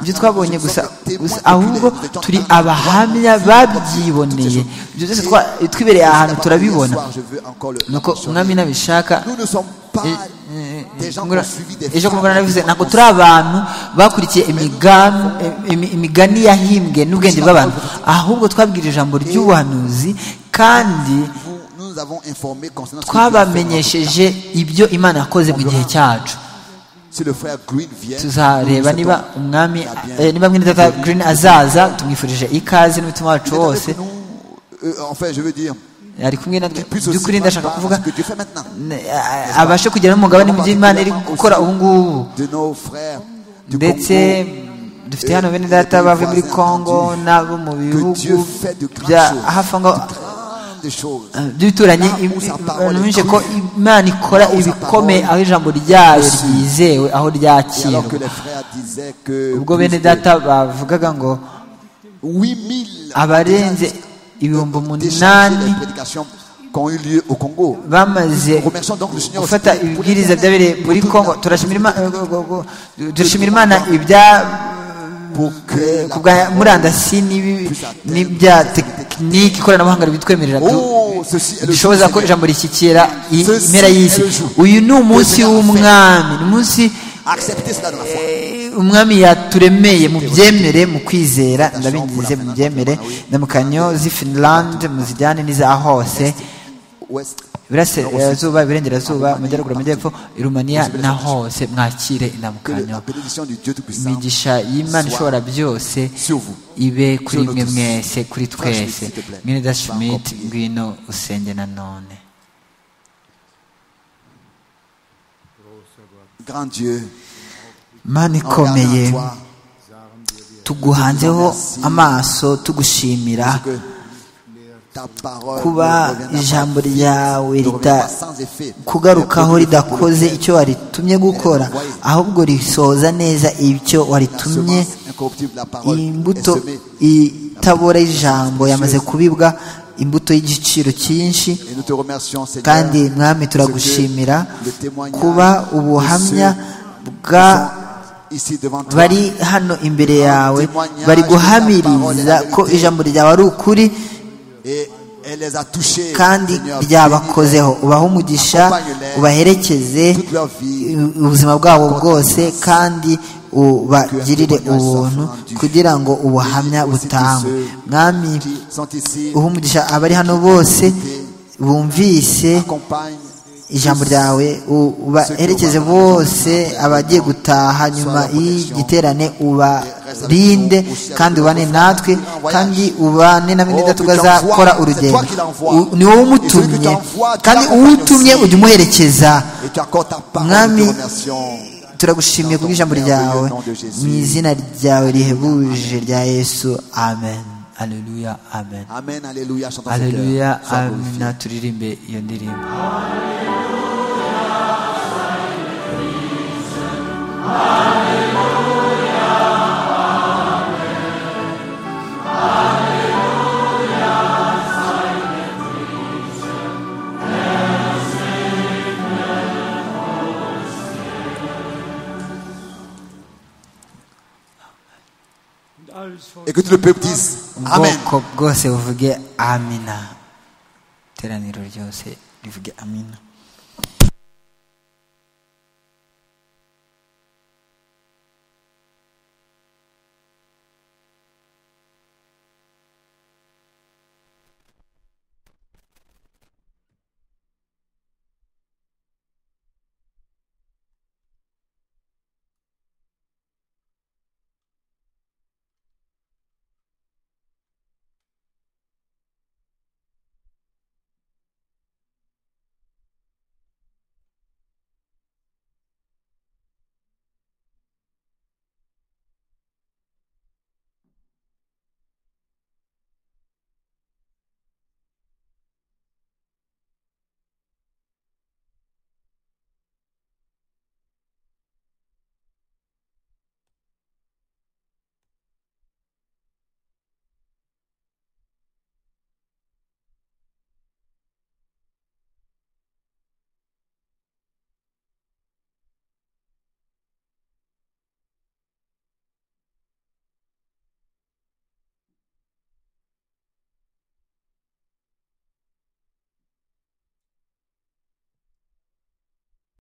ibyo twabonye gusa gusa ahubwo turi abahamya babyiboneye ibyo byose twa- twibereye ahantu turabibona Je veux encore le. nuko umwami nabishaka Nous ne sommes pas eh, des gens qui ngura- ont suivi des ejo femmes kumugana nabivuze qui ntabwo ont turi abantu bakurikiye imigan- eh, imi- imigani yahimbwe n'ubwenge bw'abantu ahubwo twabwirije ijambo ry'ubuhanuzi kandi vous- nous avons informé concernant ce que Dieu a fait dans notre twabamenyesheje ibyo imana yakoze mu gihe cyacu temps. Si le frère Green vient, tuzareba nous niba souhaitons umwami la bienvenue. eh, niba mwene data green azaza tumwifurije ikaze n'umutima Il wacu est wose avec nous, euh, Enfin, je veux dire, ari kumwe natwe puisse aussi by'ukuri voir ndashaka kuvuga ce que Dieu fait maintenant. ne- a- abashe kugira n'umugabane mu byo Imana iri gukora ubu ngubu De nos frères du ndetse Congo, dufite hano bene data bavuye muri congo n'abo mu que Dieu bihugu fait de grandes bya choses. hafi aho ngaho de grandes choses. eh, by'ibituranyi Là où sa parole bimenyeshe est ko crue. imana ikora Là où sa ibikomeye parole aho ijambo ryayo est sûre. ryizewe aho Et alors que ryakirwa les frères disaient que ubwo bene plus de data bavugaga ngo 8000 abarenze ibihumbi déchargés umunani des prédications qui ont eu lieu au Congo. bamaze Remercions donc le Seigneur gufata aussi pour- ibibwiriza byabereye muri congo turashimira Ima- eh, go- go- turashimira imana ibya Pour que la ku bwa murandasi n'ibi- n'ibya tekiniki ikoranabuhanga bitwemerera du- Oh, ceci est le jour dushoboza du ko Seigneur. ijambo rishyikira i- Ceci impera y'isi est le jour. uyu ni umunsi Que Dieu w'umwami ni umunsi Acceptez cela dans la foi. eh, umwami yaturemeye mu byemere mu kwizera ndabingize mu byemere ndamukanyo z'i finland muzijyane n'iza hose Ouest. iburasirazuba iburengerazuba amajyaruguru amajyepfo i rumaniya na hose mwakire Que le- indamukanyo la bénédiction du Dieu Tout-Puissant imigisha y'imana ishobora byose sur vous. ibe kuri mwe mwese kuri twese mwene da Schmidt, schmidt ngwino usenge na none Grand Dieu, mana en regardant ikomeye toi, tuguhanzeho amaso tugushimira que ta parole kuba ne reviendra pas- ijambo ryawe ne reviendra pas rita sans effet. kugarukaho ridakoze icyo waritumye gukora ahubwo risohoza neza icyo La waritumye semence incorruptible de la parole est imbuto semée. itabora y'ijambo yamaze kubibwa imbuto y'igiciro cyinshi Et nous te remercions, Seigneur, kandi mwami parce que turagushimira le témoignage kuba ubuhamya bwa sont ici devant toi, bari hano imbere yawe bari guhamiriza ko ijambo ryawe ari ukuri et elle les a touchés, kandi Seigneur, ryabakozeho ubahe umugisha ubaherekeze toute leur vie, ubuzima bwabo bwose kandi ubagirire ubuntu kugira ngo ubuhamya butangwe mwami qui sont ici, uha umugisha abari hano bose bumvise accompagne ijambo ryawe u- ubaherekeze bose abagiye gutaha nyuma y'igiterane ubarinde kandi ubane natwe kandi ubane na mwene data uzakora urugendo U- ni wowe umutumye kandi uwutumye ujya umuherekeza et tu accordes ta parole, Mwami, nous te remercions. turagushimiye kubw'ijambo ryawe mu izina ryawe rihebuje rya yesu amen aleluya amen Amen, Alléluia, chantons ce aleluya cœur, sois glorifié. amina turirimbe iyo ndirimbo Et que tout le peuple dise Amen. ubwoko bwose buvuge amina iteraniro ryose rivuge amina